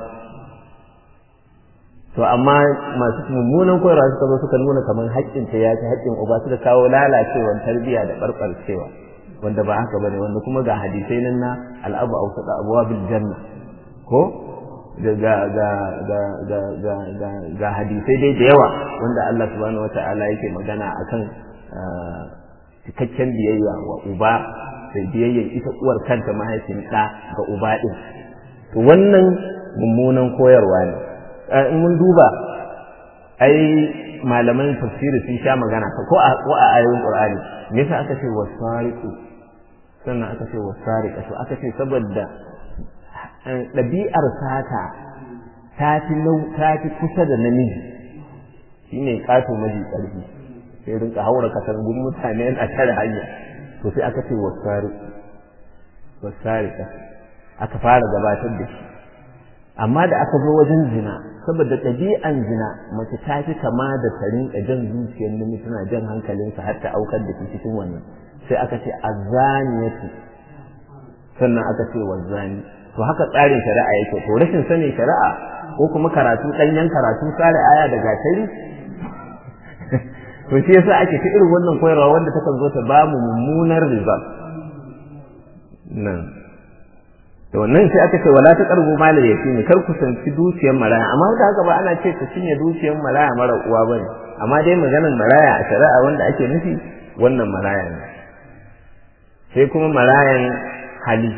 S1: to amma masu mummunan koyarwa suka zo suka nuna kamar haƙƙin ta ya fi haƙƙin uba suka kawo lalacewar tarbiyya da ɓarɓarcewa wanda ba haka bane wanda kuma ga hadisai nan na al'abu awsata abwabil janna ko ga ga ga ga ga ga ga ga hadisai dai da yawa wanda Allah subhanahu wata'ala yake magana akan cikakken biyayya wa uba da biyayya ita uwar kanta mahaifin ɗa ga uba ɗin to wannan mummunan koyarwa ne in mun duba ai malaman tafsiri sun sha magana ko a ko a ayoyin qur'ani me yasa aka ce wasariqu sannan aka ce wasariqa to aka ce saboda ɗabi'ar sata ta fi ta fi kusa da namiji shine kato maji ƙarfi sai rinka haura katangun mutane a tare hanya to sai aka ce wasariqu wasariqa aka fara gabatar da shi amma da aka zo wajen zina saboda ɗabi'an zina mace ta fi kama da ta rinka jan zuciyar namiji tana jan hankalinsa har ta aukar da shi cikin wannan sai aka ce azaniyatu sannan aka ce wazani to haka tsarin shari'a yake to rashin sanin shari'a ko kuma karatu ɗanyen karatu tsare aya da gatari to shi yasa ake ta irin wannan koyarwa wanda takan zo ta bamu mummunar result nan to wannan sai aka ce wala ta karbu malal yatimi kar ku sanci dukiyar maraya amma da haka ba ana ce ka cinye dukiyar maraya mara uwa bane amma dai maganar maraya a shari'a wanda ake nufi wannan maraya ne sai kuma marayan hali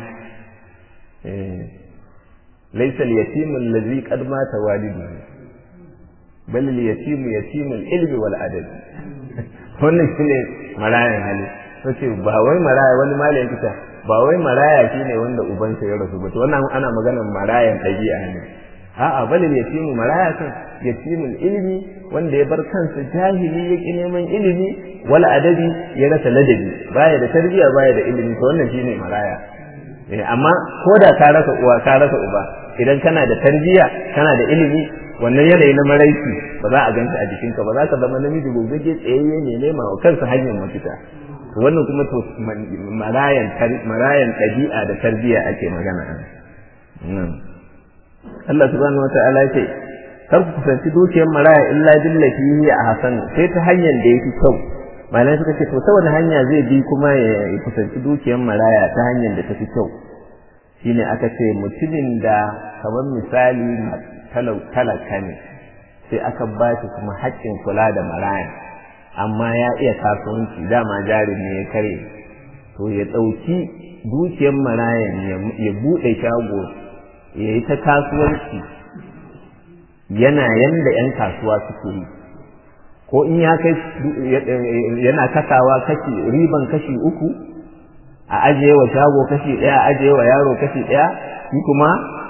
S1: laysa al-yatimu allazi qad mata waliduhu bal al-yatimu yatimu al-ilmi wal adab wannan shine marayan hali sai ba wai maraya wani malamin kita ba wai maraya shine wanda ubansa ya rasu ba to wannan ana maganar marayan ɗabi'a ne a'a balil yatimu maraya kan yatimul ilmi wanda ya bar kansa jahili ya ki neman ilimi wala adabi ya rasa ladabi baya da tarbiyya baya da ilimi to wannan shine maraya eh amma ko da ka rasa uwa ka rasa uba idan kana da tarbiyya kana da ilimi wannan yanayi na maraici ba za a ganta a jikinka ba za ka zama namiji gogagge tsayayye ne nema wa kansa hanyar mafita wannan kuma to marayan marayan ɗabi'a da tarbiyya ake magana nan Allah subhanahu wata'ala ya ce kar ku kusanci dukiyar maraya illa billati hiya ahsan sai ta hanyar da yake kyau malamai suka ce to ta wani hanya zai bi kuma ya kusanci dukiyar maraya ta hanyar da tafi kyau shine aka ce mutumin da kamar misali talaka ne sai aka ba shi kuma haƙƙin kula da maraya amma ya iya kasuwanci dama jarin ne ya kare to ya ɗauki dukiyar marayan ya buɗe shago ya yi ta kasuwanci yana yanda 'yan kasuwa suke yi ko in ya kai yana kasawa kashi riban kashi uku a ajiye wa shago kashi ɗaya a ajiye wa yaro kashi ɗaya shi kuma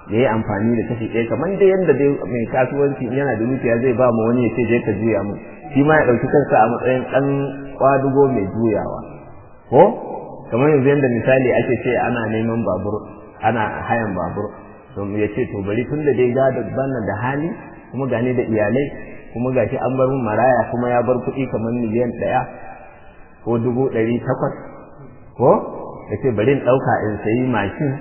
S1: ya yi amfani da kashi ɗaya kamar da yadda dai mai kasuwanci yana da dukiya zai ba mu wani ya ce je ka juya mu shi ma ya ɗauki kansa a matsayin ɗan kwadugo mai juyawa ko kamar yanzu yadda misali ake ce ana neman babur ana hayan babur to ya ce to bari tun da dai gado bana da hali kuma gani da iyalai kuma gashi an bar mun maraya kuma ya bar kuɗi kamar miliyan ɗaya ko dubu ɗari takwas ko ya ce bari in ɗauka in sayi mashin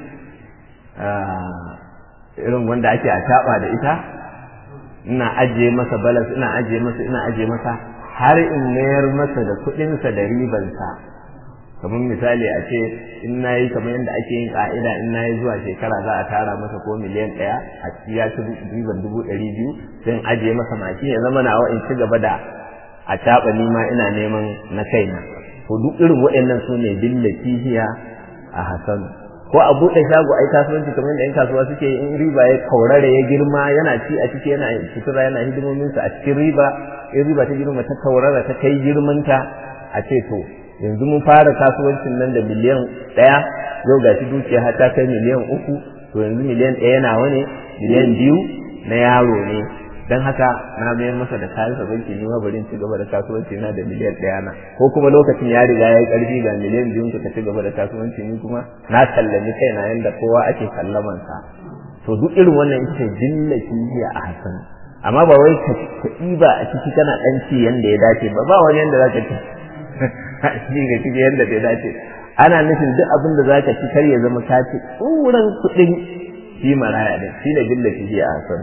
S1: irin wanda ake a taɓa da ita ina ajiye masa balas ina ajiye masa ina ajiye masa har in mayar masa da kuɗinsa da ribansa kamar misali a ce in na yi kamar yadda ake yin ƙa'ida in na yi zuwa shekara za a tara masa ko miliyan ɗaya a ya ci riban dubu ɗari biyu sai in ajiye masa maki ya zama nawa in ci gaba da a taɓa ni ma ina neman na kaina to duk irin waɗannan su ne billati hiya a hasan ko a buɗe shago ai kasuwanci kamar da 'yan kasuwa suke in riba ya kaurare ya girma yana ci a ciki yana sutura yana hidimominsa a cikin riba in riba ta girma ta kaurara ta kai girmanta a ce to yanzu mun fara kasuwancin nan da miliyan ɗaya yau gashi dukiya har ta kai miliyan uku to yanzu miliyan ɗaya nawa ne miliyan biyu na yaro ne don haka na mayar masa da kayan sa banki ni ma bari ci gaba da kasuwanci na da miliyan ɗaya na ko kuma lokacin ya riga ya yi ƙarfi ga miliyan biyun ka ci gaba da kasuwanci ni kuma na sallami kaina yanda kowa ake sallaman sa to duk irin wannan ita ce jillati hiya a hasan amma ba wai ka ɗiba a ciki kana ɗan ci yanda ya dace ba ba wani yanda za ka ci shi ga cikin yadda bai dace ana nufin duk abin da zaka ci kar ya zama ka ci tsuran kuɗin shi maraya din shi ne billa shi a hasan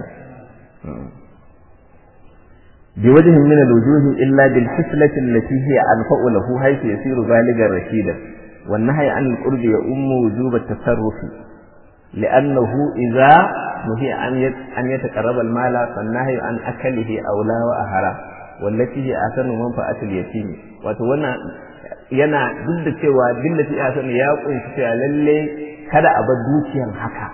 S1: bi wajhin min al-wujuh illa bil hislati allati hiya anfa'u lahu haythu yasiru baligan rashida wan nahy an al-qurb ya ummu wujub at-tasarruf لأنه إذا نهي أن يتقرب المال فالنهي عن أكله أولى وأهرى والتي هي أحسن منفعة اليتيم wato wannan yana duk da cewa billati ya sani ya kunshi cewa lalle kada a bar dukiyan haka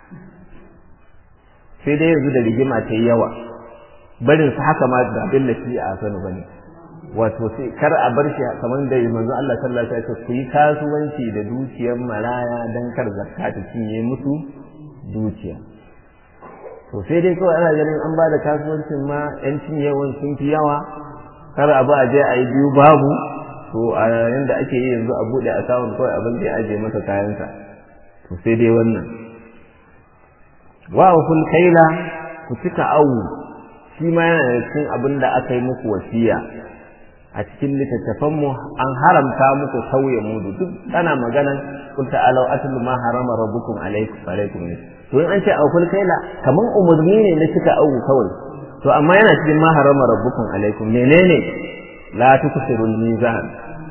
S1: sai dai yanzu da rigima ta yi yawa barin su haka ma da billati ya sani bane wato sai kar a bar shi kamar da manzo Allah sallallahu alaihi wasallam ku yi kasuwanci da dukiyar maraya dan kar zakka ta cinye musu dukiya to sai dai kawai ana ganin an ba da kasuwancin ma yan cinyewan sun fi yawa kar a ba a je a yi biyu babu to a yanda ake yi yanzu a buɗe akawun kawai abin da ya aje masa kayansa to sai dai wannan wa kul kaila ku cika awu shi ma yana da cikin abin da aka yi muku wasiya a cikin littattafan mu an haramta muku sauye mudu duk ana maganan kul ta'alu atlu ma harama rabbukum alaykum alaykum to in an ce aukul kaila kaman umurni ne na cika awu kawai to amma yana cikin ma harama rabbukum alaikum menene la tuksirul mizan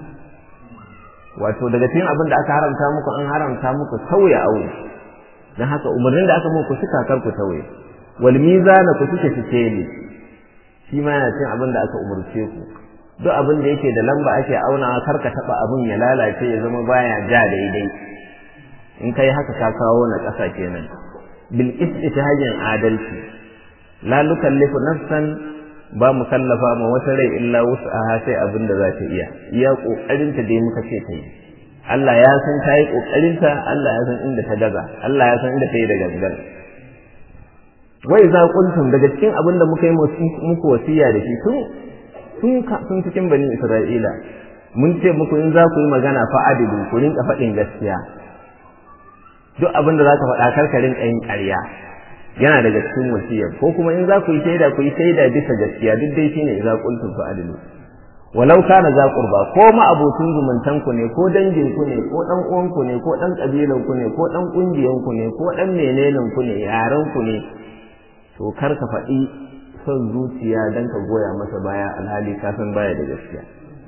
S1: wato daga cikin abin da aka haramta muku an haramta muku sauya aure dan haka umarnin da aka muku suka kar ku sauye wal mizan ku suke fice ne shi ma yana cikin abin da aka umurce ku duk abin da yake da lamba ake auna kar ka taba abin ya lalace ya zama baya ja daidai in kai haka ka kawo na ƙasa kenan bil isti ta hanyar adalci la nukallifu nafsan ba mu kallafa ma wata rai illa wus'aha sai abin da za ta iya iya kokarin ta dai muka ce ta yi Allah ya san ta yi kokarin ta Allah ya san inda ta gaza Allah ya san inda ta yi da gangan wai za kuntum daga cikin abin da muka yi muku wasiya da shi tun tun tun cikin bani Isra'ila mun ce muku in za ku yi magana fa adilu ku rinka faɗin gaskiya duk abin da za ka faɗa karkarin ƙayin ƙarya yana daga cikin wasiyar ko kuma in za ku yi shaida ku yi shaida bisa gaskiya duk dai shine idza qultum fa adilu walau kana za qurba ko ma abotun zumuntan ku ne ko dangin ku ne ko dan uwan ku ne ko dan kabilan ku ne ko dan kungiyan ku ne ko dan menenen ku ne yaran ku ne to kar ka faɗi son zuciya dan ka goya masa baya alhali ka san baya da gaskiya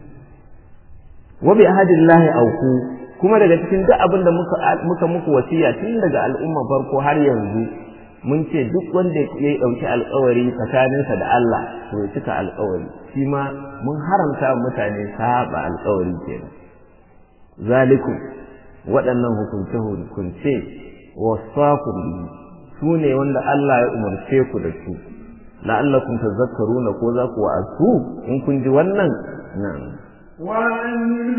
S1: wa bi ahadillahi auku kuma daga cikin duk abin da muka muka muku wasiya tun daga al'umma farko har yanzu mun ce duk wanda ya ɗauki alkawari tsakaninsa da Allah to ya cika alkawari shi ma mun haramta mutane saba alkawari kenan zalikum waɗannan hukunce hukunce wasakum bihi su ne wanda Allah ya umarce ku da su la'allakum tazakkaruna ko za ku wa'azu in kun ji wannan na'am
S2: وأن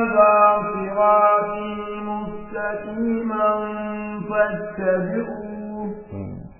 S2: هذا صراطي مستقيما فاتبعوه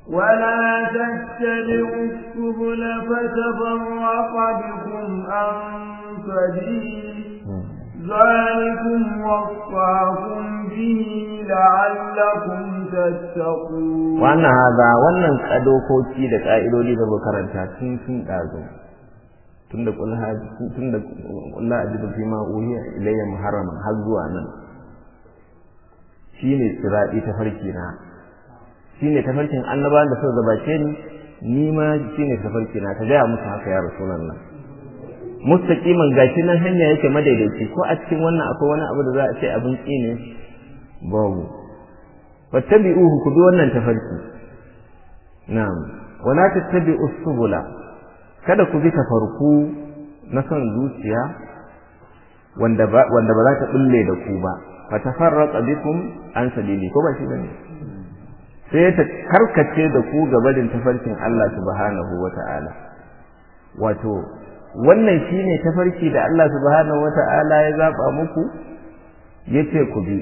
S2: ولا تتبعوا السبل فتفرق بكم عن سبيله ذلكم وصاكم به لعلكم تتقون
S1: wannan haza wannan kadokoki da ka'idodi da muka karanta tun sun dazo tun da kul tun da kullu ajidu fi ma uhiya ilayya muharraman har zuwa nan shine sirati ta farki na shine tafarkin annabawan da suka gabace ni ni ma shine tafarki na ta gaya musu haka ya rasulullah mustaqiman gashi nan hanya yake madaidaici ko a cikin wannan akwai wani abu da za a ce abin ne babu fattabi'uhu ku bi wannan tafarki na'am wala tattabi'us subula kada ku bi tafarku na son zuciya wanda ba wanda ba za ta bulle da ku ba fa tafarraqa bikum an sabili ko ba shi bane sai ta karkace da ku gabarin tafarkin Allah subhanahu wata'ala wato wannan shine tafarki da Allah subhanahu wata'ala ya zaba muku yace ku bi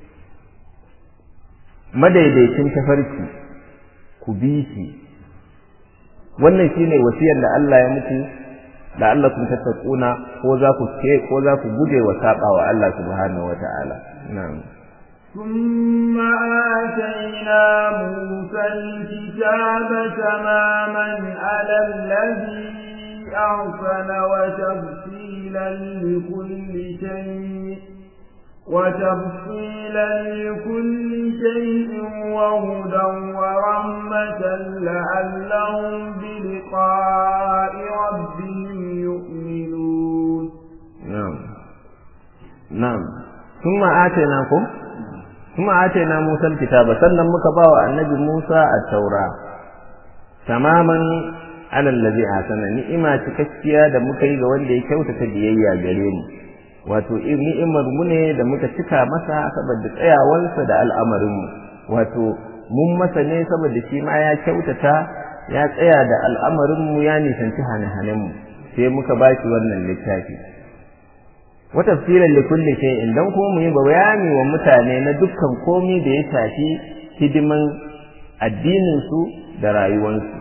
S1: madaidaicin tafarki ku bi shi wannan shine wasiyar da Allah ya muku la'allakum tattaquna ko za ku ke ko za ku guje wa saba wa Allah subhanahu wata'ala na'am
S2: ثم آتينا موسى الكتاب تماما على الذي أحسن وتفصيلا لكل شيء وتفصيلا لكل شيء وهدى ورحمة لعلهم بلقاء ربهم يؤمنون
S1: نعم نعم ثم آتيناكم ثم آتينا موسى الكتاب سلم مكبا النبي موسى التوراة تماما على الذي أحسن نعمة تكسيا da muka yi ga wanda ya kyautata biyayya gare mu wato ni'imar mu ne da muka cika masa saboda tsayawarsa da al'amarinmu wato mun masa ne saboda shi ma ya kyautata ya tsaya da al'amarinmu ya nisanci hane-hanenmu sai muka ba shi wannan littafi wa tafsiran li kulli shay'in dan kuma mu yi bayani wa mutane na dukkan komai da ya shafi hidiman addinin su da rayuwarsu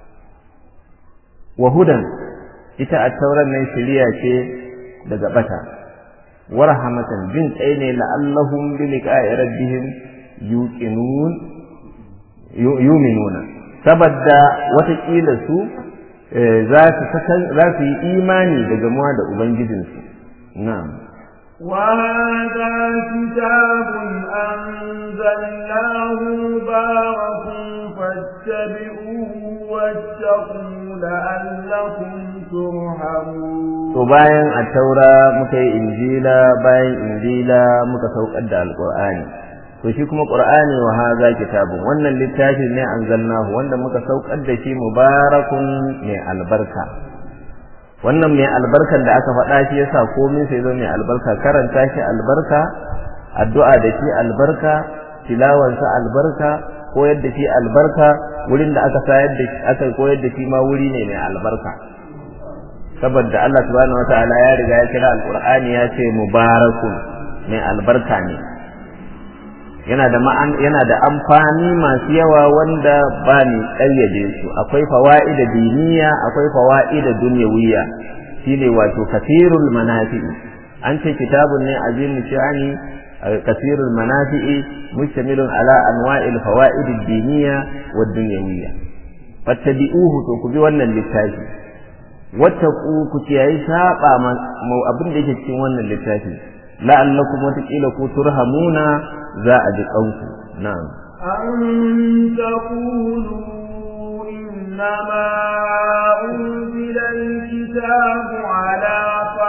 S1: wa hudan ita at-tauran nan shiriya ce daga bata warhamatan jin tsaye ne la'allahum bi liqa'i rabbihim yuqinun yu'minuna saboda watakila su za su za su yi imani da gamuwa da ubangijinsu na'am
S2: وهذا كتاب أنزلناه مبارك فاتبعوه واتقوا لعلكم ترحمون
S1: to bayan a taura muka yi injila bayan injila muka saukar da alqur'ani to shi kuma qur'ani wa hadha kitabun wannan littafi ne anzalnahu wanda muka saukar da shi mubarakun mai albarka wannan mai albarkan da aka faɗa shi yasa komai sai zo mai albarka karanta shi albarka addu'a da shi albarka tilawansa albarka koyar da shi albarka wurin da aka sayar da aka koyar da shi ma wuri ne mai albarka saboda Allah subhanahu wataala ya riga ya kira alqur'ani ya ce mubarakun mai albarka ne yana da ma'an yana da amfani masu yawa wanda ba ni ƙayyade su akwai fawaida diniya akwai fawaida dunyawiyya shine wato kathirul manafi'i an ce kitabun ne azim shani kathirul manafi'i mustamilun ala anwa'il fawaid ad-diniyya wad dunyawiyya fattabi'uhu to ku bi wannan littafi wattaqu ku kiyaye saba abin da yake cikin wannan littafi la'allakum wataƙila ku turhamuna za a ji kanku na'am
S2: أن تقولوا إنما أنزل الكتاب على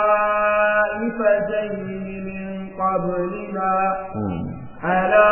S2: طائفتين من قبلنا على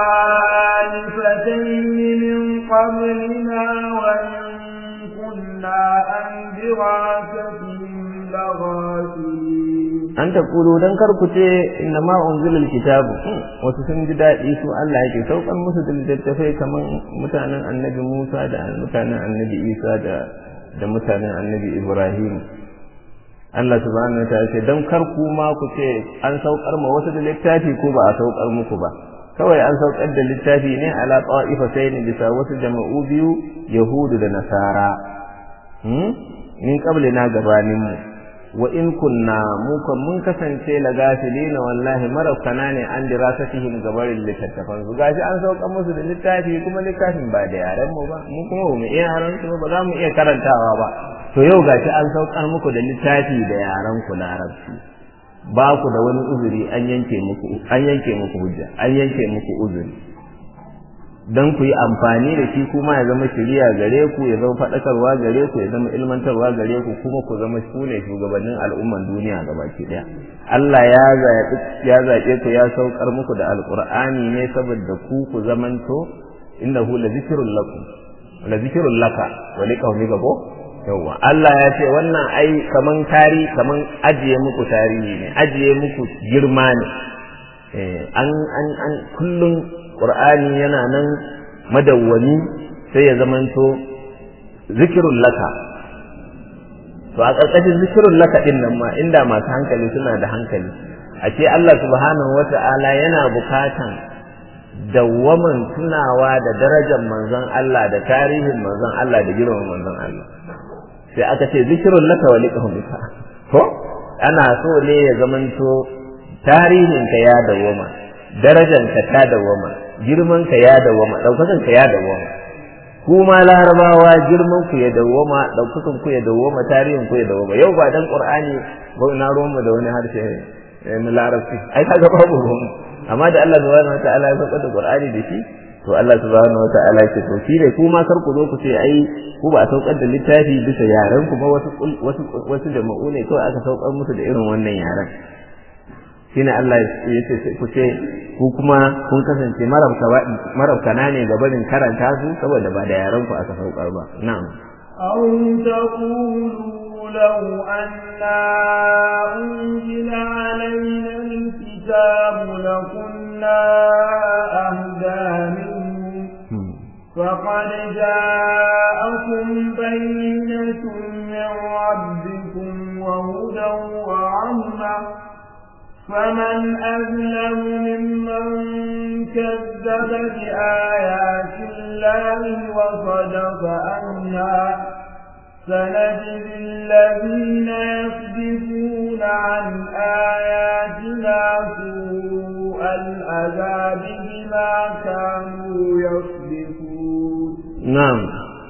S2: طائفتين من قبلنا وإن كنا عن دراستهم لغافلين
S1: an ta kulu dan kar ku ce inna ma unzilal kitabu wasu sun ji daɗi su Allah yake saukan musu da littattafai kaman mutanen annabi Musa da mutanen annabi Isa da da mutanen annabi Ibrahim Allah subhanahu wa ta'ala ce dan kar ku ma ku ce an saukar ma wasu da littafi ko ba a saukar muku ba kawai an saukar da littafi ne ala ta'ifatain bisa wasu jama'u biyu yahudu da nasara hmm min qablina gabanin mu wa in kunna mu kan mun kasance la gafilina wallahi marafkana ne an dirasatihim gabarin littattafan su gashi an saukar musu da littafi kuma littafin ba da yaren mu ba mu kuma mu iya yaren su ba za mu iya karantawa ba to yau gashi an saukar muku da littafi da yaren ku larabci ba ku da wani uzuri an yanke muku an yanke muku hujja an yanke muku uzuri dan ku yi amfani da shi kuma ya zama shiriya gare ku ya zama faɗakarwa gare ku ya zama ilmantarwa gare ku kuma ku zama su ne shugabannin al'umman duniya gabaki ɗaya Allah ya zaɓi ya zaɓe ku ya saukar muku da alƙur'ani ne saboda ku ku zamanto innahu la zikrul lakum la zikrul laka wa liqaumika ko yawa Allah ya ce wannan ai kaman tari kaman ajiye muku tarihi ne ajiye muku girma ne an an an kullun qur'ani yana nan madawwami sai ya zamanto zikirul laka to a ƙarƙashin zikirul laka din nan ma inda masu hankali suna da hankali a ce Allah subhanahu wata'ala yana bukatan dawwaman tunawa da darajar manzon Allah da tarihin manzon Allah da girman manzon Allah sai aka ce zikirun laka wa liqaumika ko ana so ne ya zamanto tarihin ka ya dawwama darajar ka ta dawwama girman ka ya dawwama daukakan ka ya dawwama kuma larabawa girman ku ya dawwama daukakan ku ya dawwama tarihin ku ya dawwama yau ba dan qur'ani ba na ruwan mu da wani harshe na larabci ai kaga babu ruwan amma da Allah subhanahu wataala ya saka da qur'ani da shi to Allah subhanahu wata'ala ce to shi ne kuma kar ku zo ku ce ai ku ba a saukar da littafi bisa yaren ku ba wasu wasu wasu jama'u ne kawai aka saukar musu da irin wannan yaren shine Allah ya ce ku ce ku kuma kun kasance marabkana ne ga barin karanta su saboda ba da yaren ku aka saukar ba na'am
S2: أو تقولوا لو أنا أنزل علينا الكتاب لكنا أهدى منه فقد جاءكم بينة من ربكم وهدى ورحمة فمن أظلم ممن كذب بآيات الله وصدق عنها سنجزي الذين يصدفون عن آياتنا سوء العذاب بما كانوا يصدفون
S1: نعم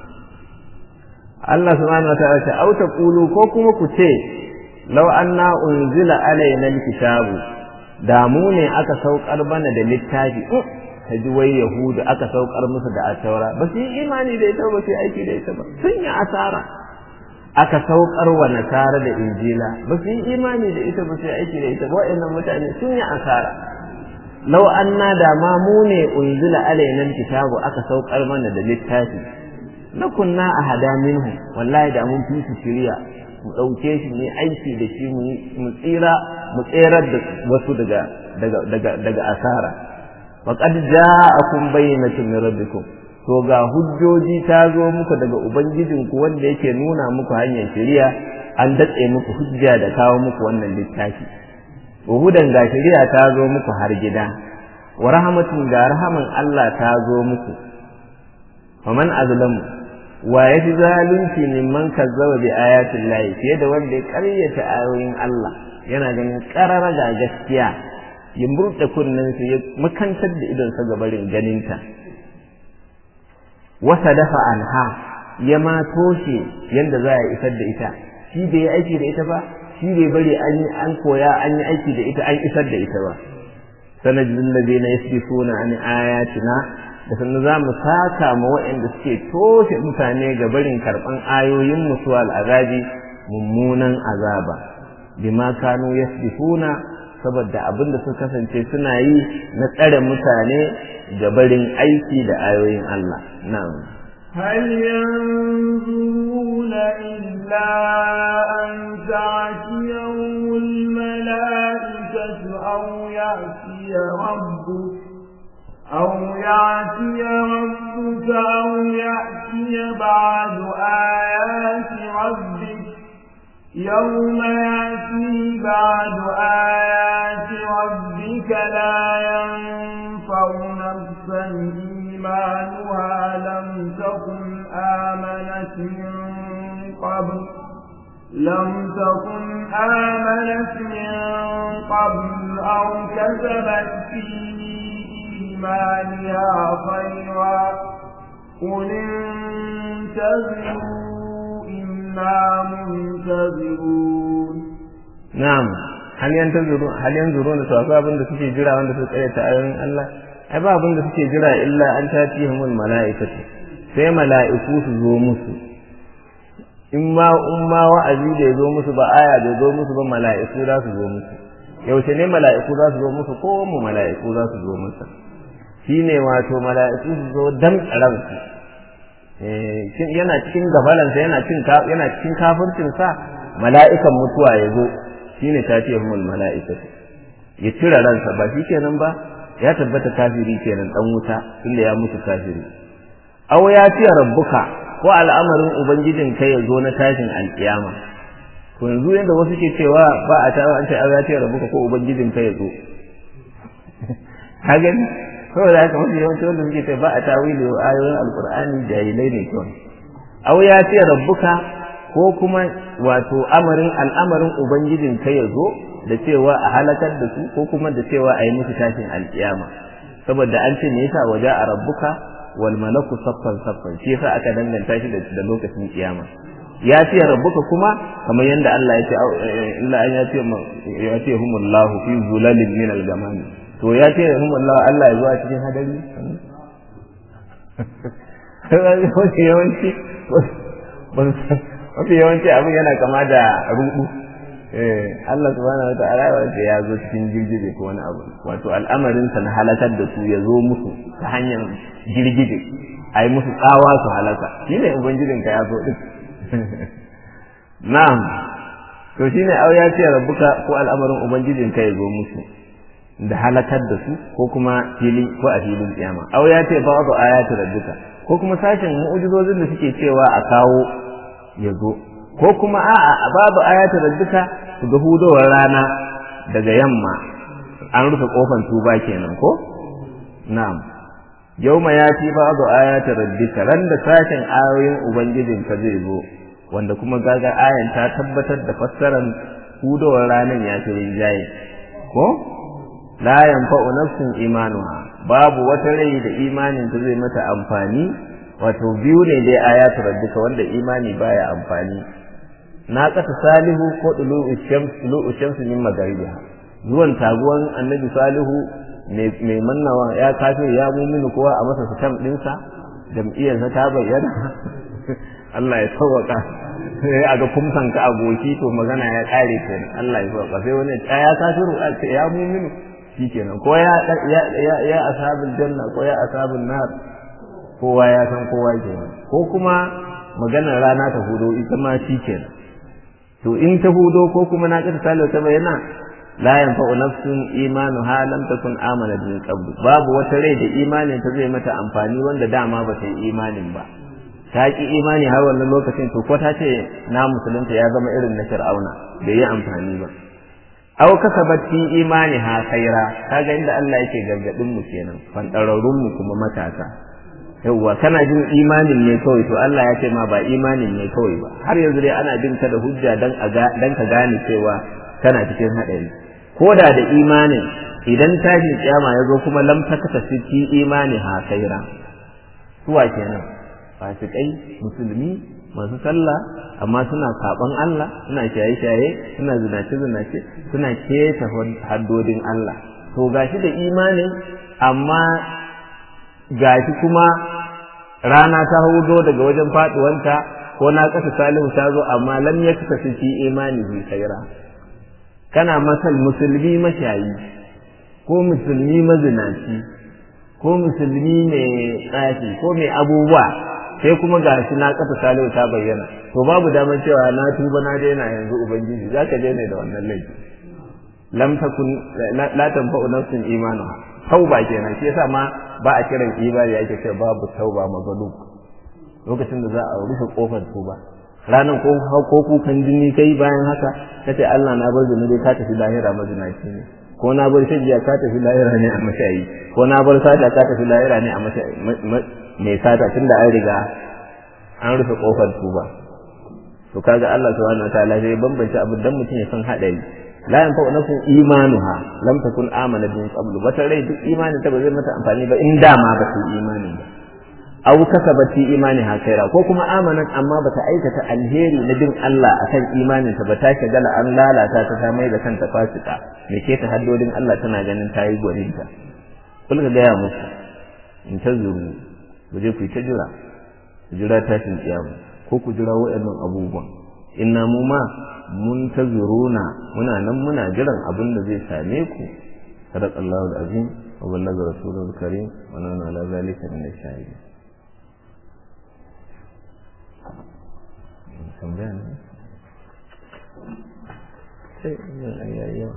S1: Allah subhanahu wataala ce au taqulu ko kuma ku ce law anna unzila alaina alkitabu da mu ne aka saukar bana da littafi ka ji wai yahudu aka saukar musu da ataura ba su yi imani da ita ba su yi aiki da ita ba sun yi asara aka saukar wa nasara da injila ba su yi imani da ita ba su yi aiki da ita ba wa'annan mutane sun yi asara law anna da ma mu ne unzila alaina kitabu aka saukar mana da littafi na kunna a hada minhu wallahi da mun fi su shirya mu ɗauke shi mu aiki da shi mu tsira mu tserar da wasu daga daga daga daga asara faqad ja'akum bayyinatun min rabbikum to ga hujjoji ta zo muku daga ubangijinku wanda yake nuna muku hanyar shari'a an datse muku hujja da kawo muku wannan littafi hudan ga shari'a ta zo muku har gida wa rahmatun ga rahaman Allah ta zo muku faman azlamu wa yafi zalunci mimman kazzaba bi ayatin lahi fiye da wanda ya karyata ayoyin Allah yana ganin karara ga gaskiya ya murɗe kunnen su ya makantar da idon sa gabarin ganinta wasa dafa anha ya ma toshe yanda za a isar da ita shi bai yi aiki da ita ba shi bai bari an yi an koya an yi aiki da ita an isar da ita ba sanadin ladina yasrifuna an ayatina da sannan za mu saka ma waɗanda suke toshe mutane ga barin karɓan ayoyin musu al'azabi mummunan azaba bima kanu yasbihuna saboda abin da suka kasance suna yi na tsare mutane ga barin aiki da ayoyin Allah na'am
S2: هل ينظرون إلا أن تعتيهم الملائكة أو يأتي ربك أو يأتي ربك أو يأتي بعد آيات ربك يوم يأتي بعد آيات ربك لا ينفع من قبل لم تكن آمنت من قبل أو كسبت في إيمانها خيرا قل انتظروا إنا منتظرون
S1: na'am hal yanzuru hal yanzuru da to abin da suke jira wanda suke tsaya ta ayoyin Allah ai ba abin da suke jira illa an tatihumul mala'ikatu sai mala'iku su zo musu in ma in ma wa'azi da zo musu ba aya da zo musu ba mala'iku za su zo musu yaushe ne mala'iku za su zo musu ko mu mala'iku za su zo musu shine wato mala'iku su zo dan ransu eh yana cikin gabalansa yana cikin yana cikin kafircin sa mala'ikan mutuwa ya zo shine tatihumul mala'ikatu ya cire ransa ba shi kenan ba ya tabbata kafiri kenan dan wuta tunda ya mutu kafiri aw ya ce rabbuka ko al'amarin ubangijin kai ya zo na tashin alkiyama to yanzu yadda wasu ke cewa ba a tawo an ce aw ya ce rabbuka ko ubangijin kai ya zo ka gani saboda haka mafi yawanci wanda suke ce ba a tawili wa ayoyin alqur'ani jahilai ne kawai aw ya ce rabbuka ko kuma wato amarin al'amarin ubangijin kai ya zo da cewa a halakar da su ko kuma da cewa a yi musu tashin alkiyama saboda an ce me yasa waje a rabbuka wal malaku saffan saffan shi yasa aka danganta shi da lokacin kiyama ya ce rabbuka kuma kamar yadda Allah ya ce illa an ya ce ya ce humullahu fi zulalin min al-gamam to ya ce humullahu Allah ya zo a cikin hadari wasu yawanci mafi yawanci abin yana kama da rudu Allah subhanahu wata'ala wanda ya zo cikin girgije ko wani abu wato al'amarinsa na halakar da su ya zo musu ta hanyar girgije a yi musu tsawa su halaka shi ne ubangijinka ya zo duk na'am to shi ne au ya ce rabbuka ko al'amarin ubangijinka ya zo musu da halakar da su ko kuma fili ko a filin kiyama au ya ce ba'du ayati rabbika ko kuma sashen mu'ujizozin da suke cewa a kawo ya zo ko kuma a'a babu ayatul rabbika su ga hudowar rana daga yamma an rufe kofan tuba kenan ko na'am yauma yati babu ayatul rabbika ran da sashen ayoyin ubangijin ka zai zo wanda kuma gaga ayan ta tabbatar da fassarar hudowar ranan ya fi rinjaye ko la yanfa'u nafsin imanuha babu wata rai da imanin ta zai mata amfani wato biyu ne dai ayatu rabbika wanda imani baya amfani na kasa salihu ko dulu shams dulu shams min magaribiha zuwan taguwan annabi salihu mai mannawa ya kafe ya muminu kowa a masa sitam dinsa jam'iyyarsa ta bayyana Allah ya sauwaka sai a ga kumsan ka aboki to magana ya kare kenan Allah ya sauwaka sai wani ya kafiru a ce ya muminu shikenan ko ya ya ya ashabul janna ko ya ashabul nar kowa ya san kowa kenan ko kuma maganar rana ta hudo ita ma shikenan to in ta hudo ko kuma na kasa salo ta bayyana la yanfa'u nafsun imanuha lam takun amanat min qabl babu wata rai da imanin ta zai mata amfani wanda dama ba ta yi imanin ba ta ki imani har wannan lokacin to ko ta ce na musulunta ya zama irin na fir'auna bai yi amfani ba aw kasabat fi imaniha khaira kaga inda Allah yake gargadin mu kenan fantararrun mu kuma matasa yawwa kana jin imanin ne kawai to Allah ya ce ma ba imanin ne kawai ba har yanzu dai ana bin ka da hujja dan dan ka gane cewa kana cikin hadari ko da da imanin idan tashin kiyama ya zo kuma lam takata fi imani ha khaira suwa kenan fasikai musulmi masu sallah amma suna saban Allah suna shaye-shaye suna zinace-zinace suna keta haddodin Allah to gashi da imanin amma gashi kuma rana ta hudo daga wajen faduwanta ko na kasa salihu ta zo amma lam ya kasa fi imani bi khaira kana masal musulmi mashayi ko musulmi mazinaci ko musulmi mai tsafi ko mai abubuwa sai kuma ga shi na kafa salihu ta bayyana to babu damar cewa na tuba na daina yanzu ubangiji zaka daina da wannan laifi lam takun la tanfa'u nafsin imanuha tauba kenan shi yasa ma ba a kiran ibadi yake ce babu tauba magalu lokacin da za a rufe kofar tuba ranan ko ko kukan jini kai bayan haka kace Allah na bar zunubi ka tafi lahira mazinaci ne ko na bar shajiya ka tafi lahira ne a mashayi ko na bar sata ka tafi lahira ne a mashayi mai sata tunda an riga an rufe kofar tuba to kaga Allah subhanahu wataala sai bambance abin dan mutum ya san hadari la yanfa'u nafsun imanuha lam takun amana bin qabl wata rai duk imanin ta ba zai mata amfani ba in dama ba ta imani ba aw kasabat fi imaniha khaira ko kuma amanat amma bata aikata alheri na bin Allah akan imanin ta ba ta shagala an lalata ta ta mai da kanta fasika me ke ta haddodin Allah tana ganin ta yi gwaninta kul ka gaya musu in ta zuru ku je ku yi ta jira ku jira tashin kiyama ko ku jira waɗannan abubuwan inna mu ma mun ta zuruna muna nan muna jiran abin da zai same ku sadaqallahu alazim wa ballaga rasulul karim wa nana ala zalika min ash-shahidin tambaya ne sai ina ayyayewa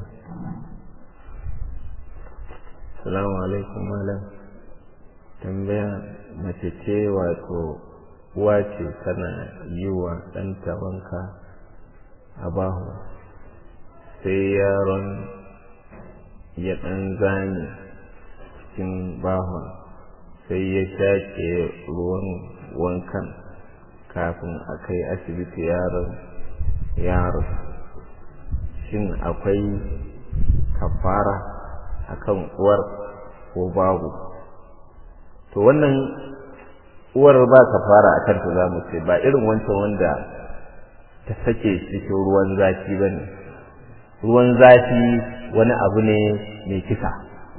S1: salamu alaikum malam tambaya mace ce wato uwa ce tana yi wa ɗanta wanka a bahu sai yaron ya ɗan zane cikin bahon sai ya shaƙe ruwan wankan kafin a kai asibiti yaron yaro shin akwai kafara akan uwar ko babu to wannan uwar ba kafara akan ta za mu ce ba irin wancan wanda ta sake cikin ruwan zafi ba ne ruwan zafi wani abu ne mai kisa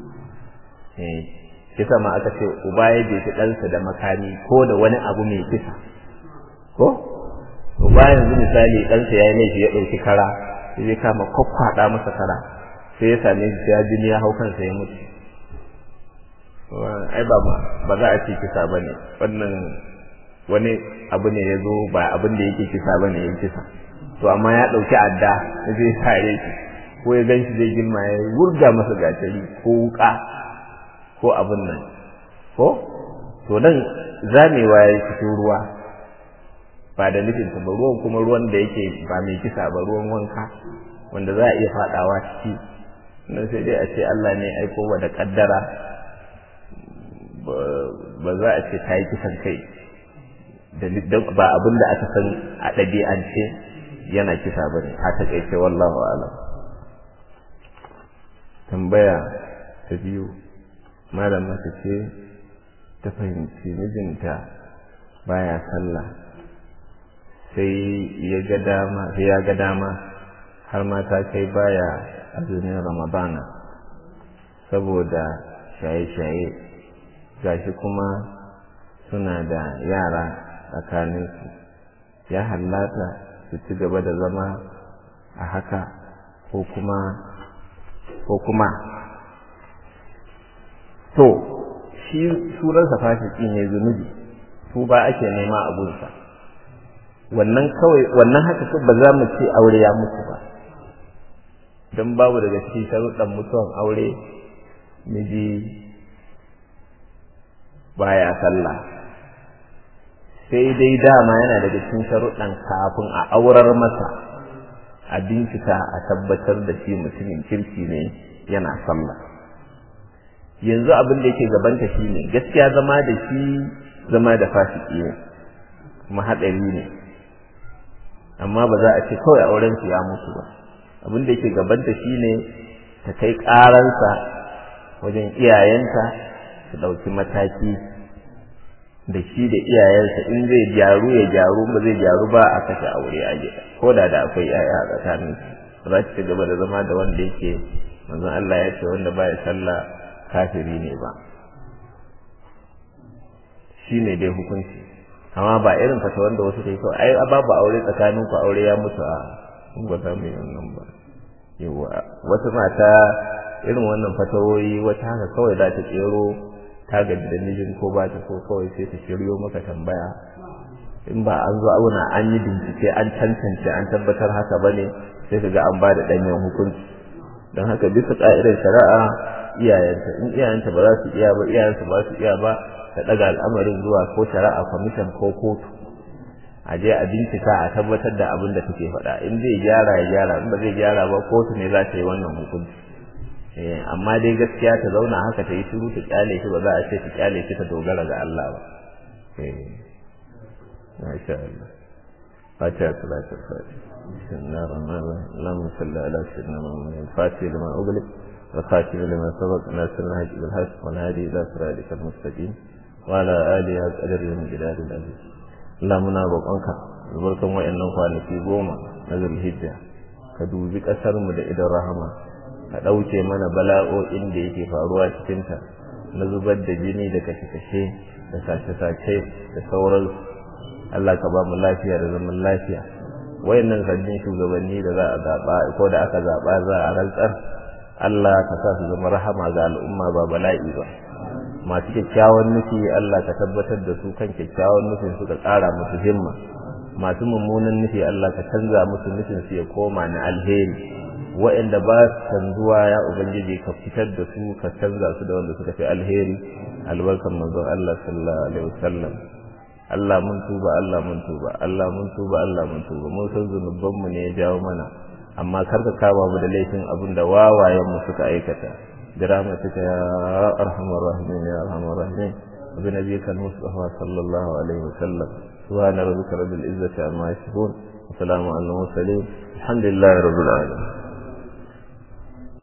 S1: kisa ma aka ce uba ya jefi ɗansa da makami ko da wani abu mai kisa ko uba yanzu misali ɗansa ya yi laifi ya ɗauki kara sai zai kama kwakwaɗa masa kara sai ya same shi ya jini ya hau kansa ya mutu ai ba ba za a ce kisa ba ne wannan wani abu ne ya zo ba abin da yake kisa ba ne ya kisa to amma ya ɗauki adda ya zai sare shi ko ya gan shi zai girma ya wurga masa gatari ko wuka ko abin nan ko to nan zamewa ya cikin ruwa ba da nufin ba ruwan kuma ruwan da yake ba mai kisa ba ruwan wanka wanda za a iya fadawa ciki nan sai dai a ce Allah ne aiko wa da kaddara ba za a ce ta yi kisan kai ba abin da aka san a ɗabi'ance yana kisa ba ne a taƙaice wallahu alam tambaya ta biyu malam mace ce ta fahimci mijinta baya sallah sai ya ga dama sai ya ga dama har ma ta kai baya azumin ramadana saboda shaye-shaye gashi kuma suna da yara tsakaninsu ya hallata su ci gaba da zama a haka ko kuma ko kuma to shi surarsa fasiki ne zunubi su ba ake nema a gunsa wannan kawai wannan haka ba za mu ce aure ya mutu ba don babu daga cikin sharuɗan mutuwan aure miji baya sallah sai dai dama yana daga cikin sharuɗan kafin a aurar masa a bincika a tabbatar da shi mutumin kirki ne yana sallah yanzu abin da yake gabanta shi ne gaskiya zama da shi zama da fasiki ne kuma haɗari ne amma ba za a ce kawai auren su ya mutu ba abin da yake gabanta shi ne ta kai ƙaransa wajen iyayenta su ɗauki mataki da shi da iyayensa in zai gyaru ya gyaru ba zai gyaru ba a kashe aure a gida ko da da akwai yaya a tsakanin ba za ci gaba da zama da wanda yake manzon Allah ya ce wanda baya sallah kafiri ne ba shi ne dai hukunci amma ba irin fata wanda wasu kai kawai ai babu aure tsakanin ku aure ya mutu a in ba za mu yi wannan ba yawa wata mata irin wannan fatawoyi wata haka kawai za ta tsero ta gaji da mijin ko ba ta so kawai sai ta shiryo maka tambaya in ba an zo auna an yi bincike an tantance an tabbatar haka ba ne sai ka ga an ba da ɗanyen hukunci don haka bisa ƙa'idar shari'a iyayenta in iyayenta ba za su iya ba iyayensu ba su iya ba ta ɗaga al'amarin zuwa ko shari'a kwamishin ko kotu a je a bincika a tabbatar da abin da take faɗa in zai gyara ya gyara in ba zai gyara ba kotu ne za ta yi wannan hukunci amma dai gaskiya ta zauna haka ta yi shiru ta kyale shi ba za a ce ta kyale shi ta dogara ga Allah ba ما شاء الله فاتحة صلاة الفاتحة بسم الله الرحمن الرحيم اللهم صل على سيدنا محمد الفاتح لما أغلق والخاتم لما سبق ناصر الحج بالحق والهادي إلى صراطك المستقيم وعلى آله أجر من جلال العزيز اللهم نابقنك albarkan wa'annan kwanaki goma na zulhijja ka dubi ƙasarmu da idan rahama ka ɗauke mana bala'o'in da yake faruwa cikinta na zubar da jini da kashe-kashe da sace-sace da sauransu Allah ka ba mu lafiya da zaman lafiya wayannan sabbin shugabanni da za a zaɓa ko da aka zaɓa za a rantsar Allah ka sa su zama rahama ga al'umma ba bala'i ba masu kyakkyawan nufi Allah ka tabbatar da su kan kyakkyawan nufin su ka ƙara musu himma masu mummunan nufi Allah ka canza musu nufin su ya koma na alheri waɗanda ba su canzuwa ya ubangiji ka fitar da su ka canza su da wanda suka fi alheri albarkan manzon Allah sallallahu alaihi wasallam Allah mun tuba Allah mun tuba Allah mun tuba Allah mun tuba mun san zunuban mu ne ya jawo mana amma kar ka kama mu da laifin abin da wawayen mu suka aikata برحمتك يا أرحم الراحمين يا أرحم الراحمين وبنبيك المصطفى صلى الله عليه وسلم سبحان ربك رب العزة عما يصفون وسلام على المرسلين الحمد لله رب العالمين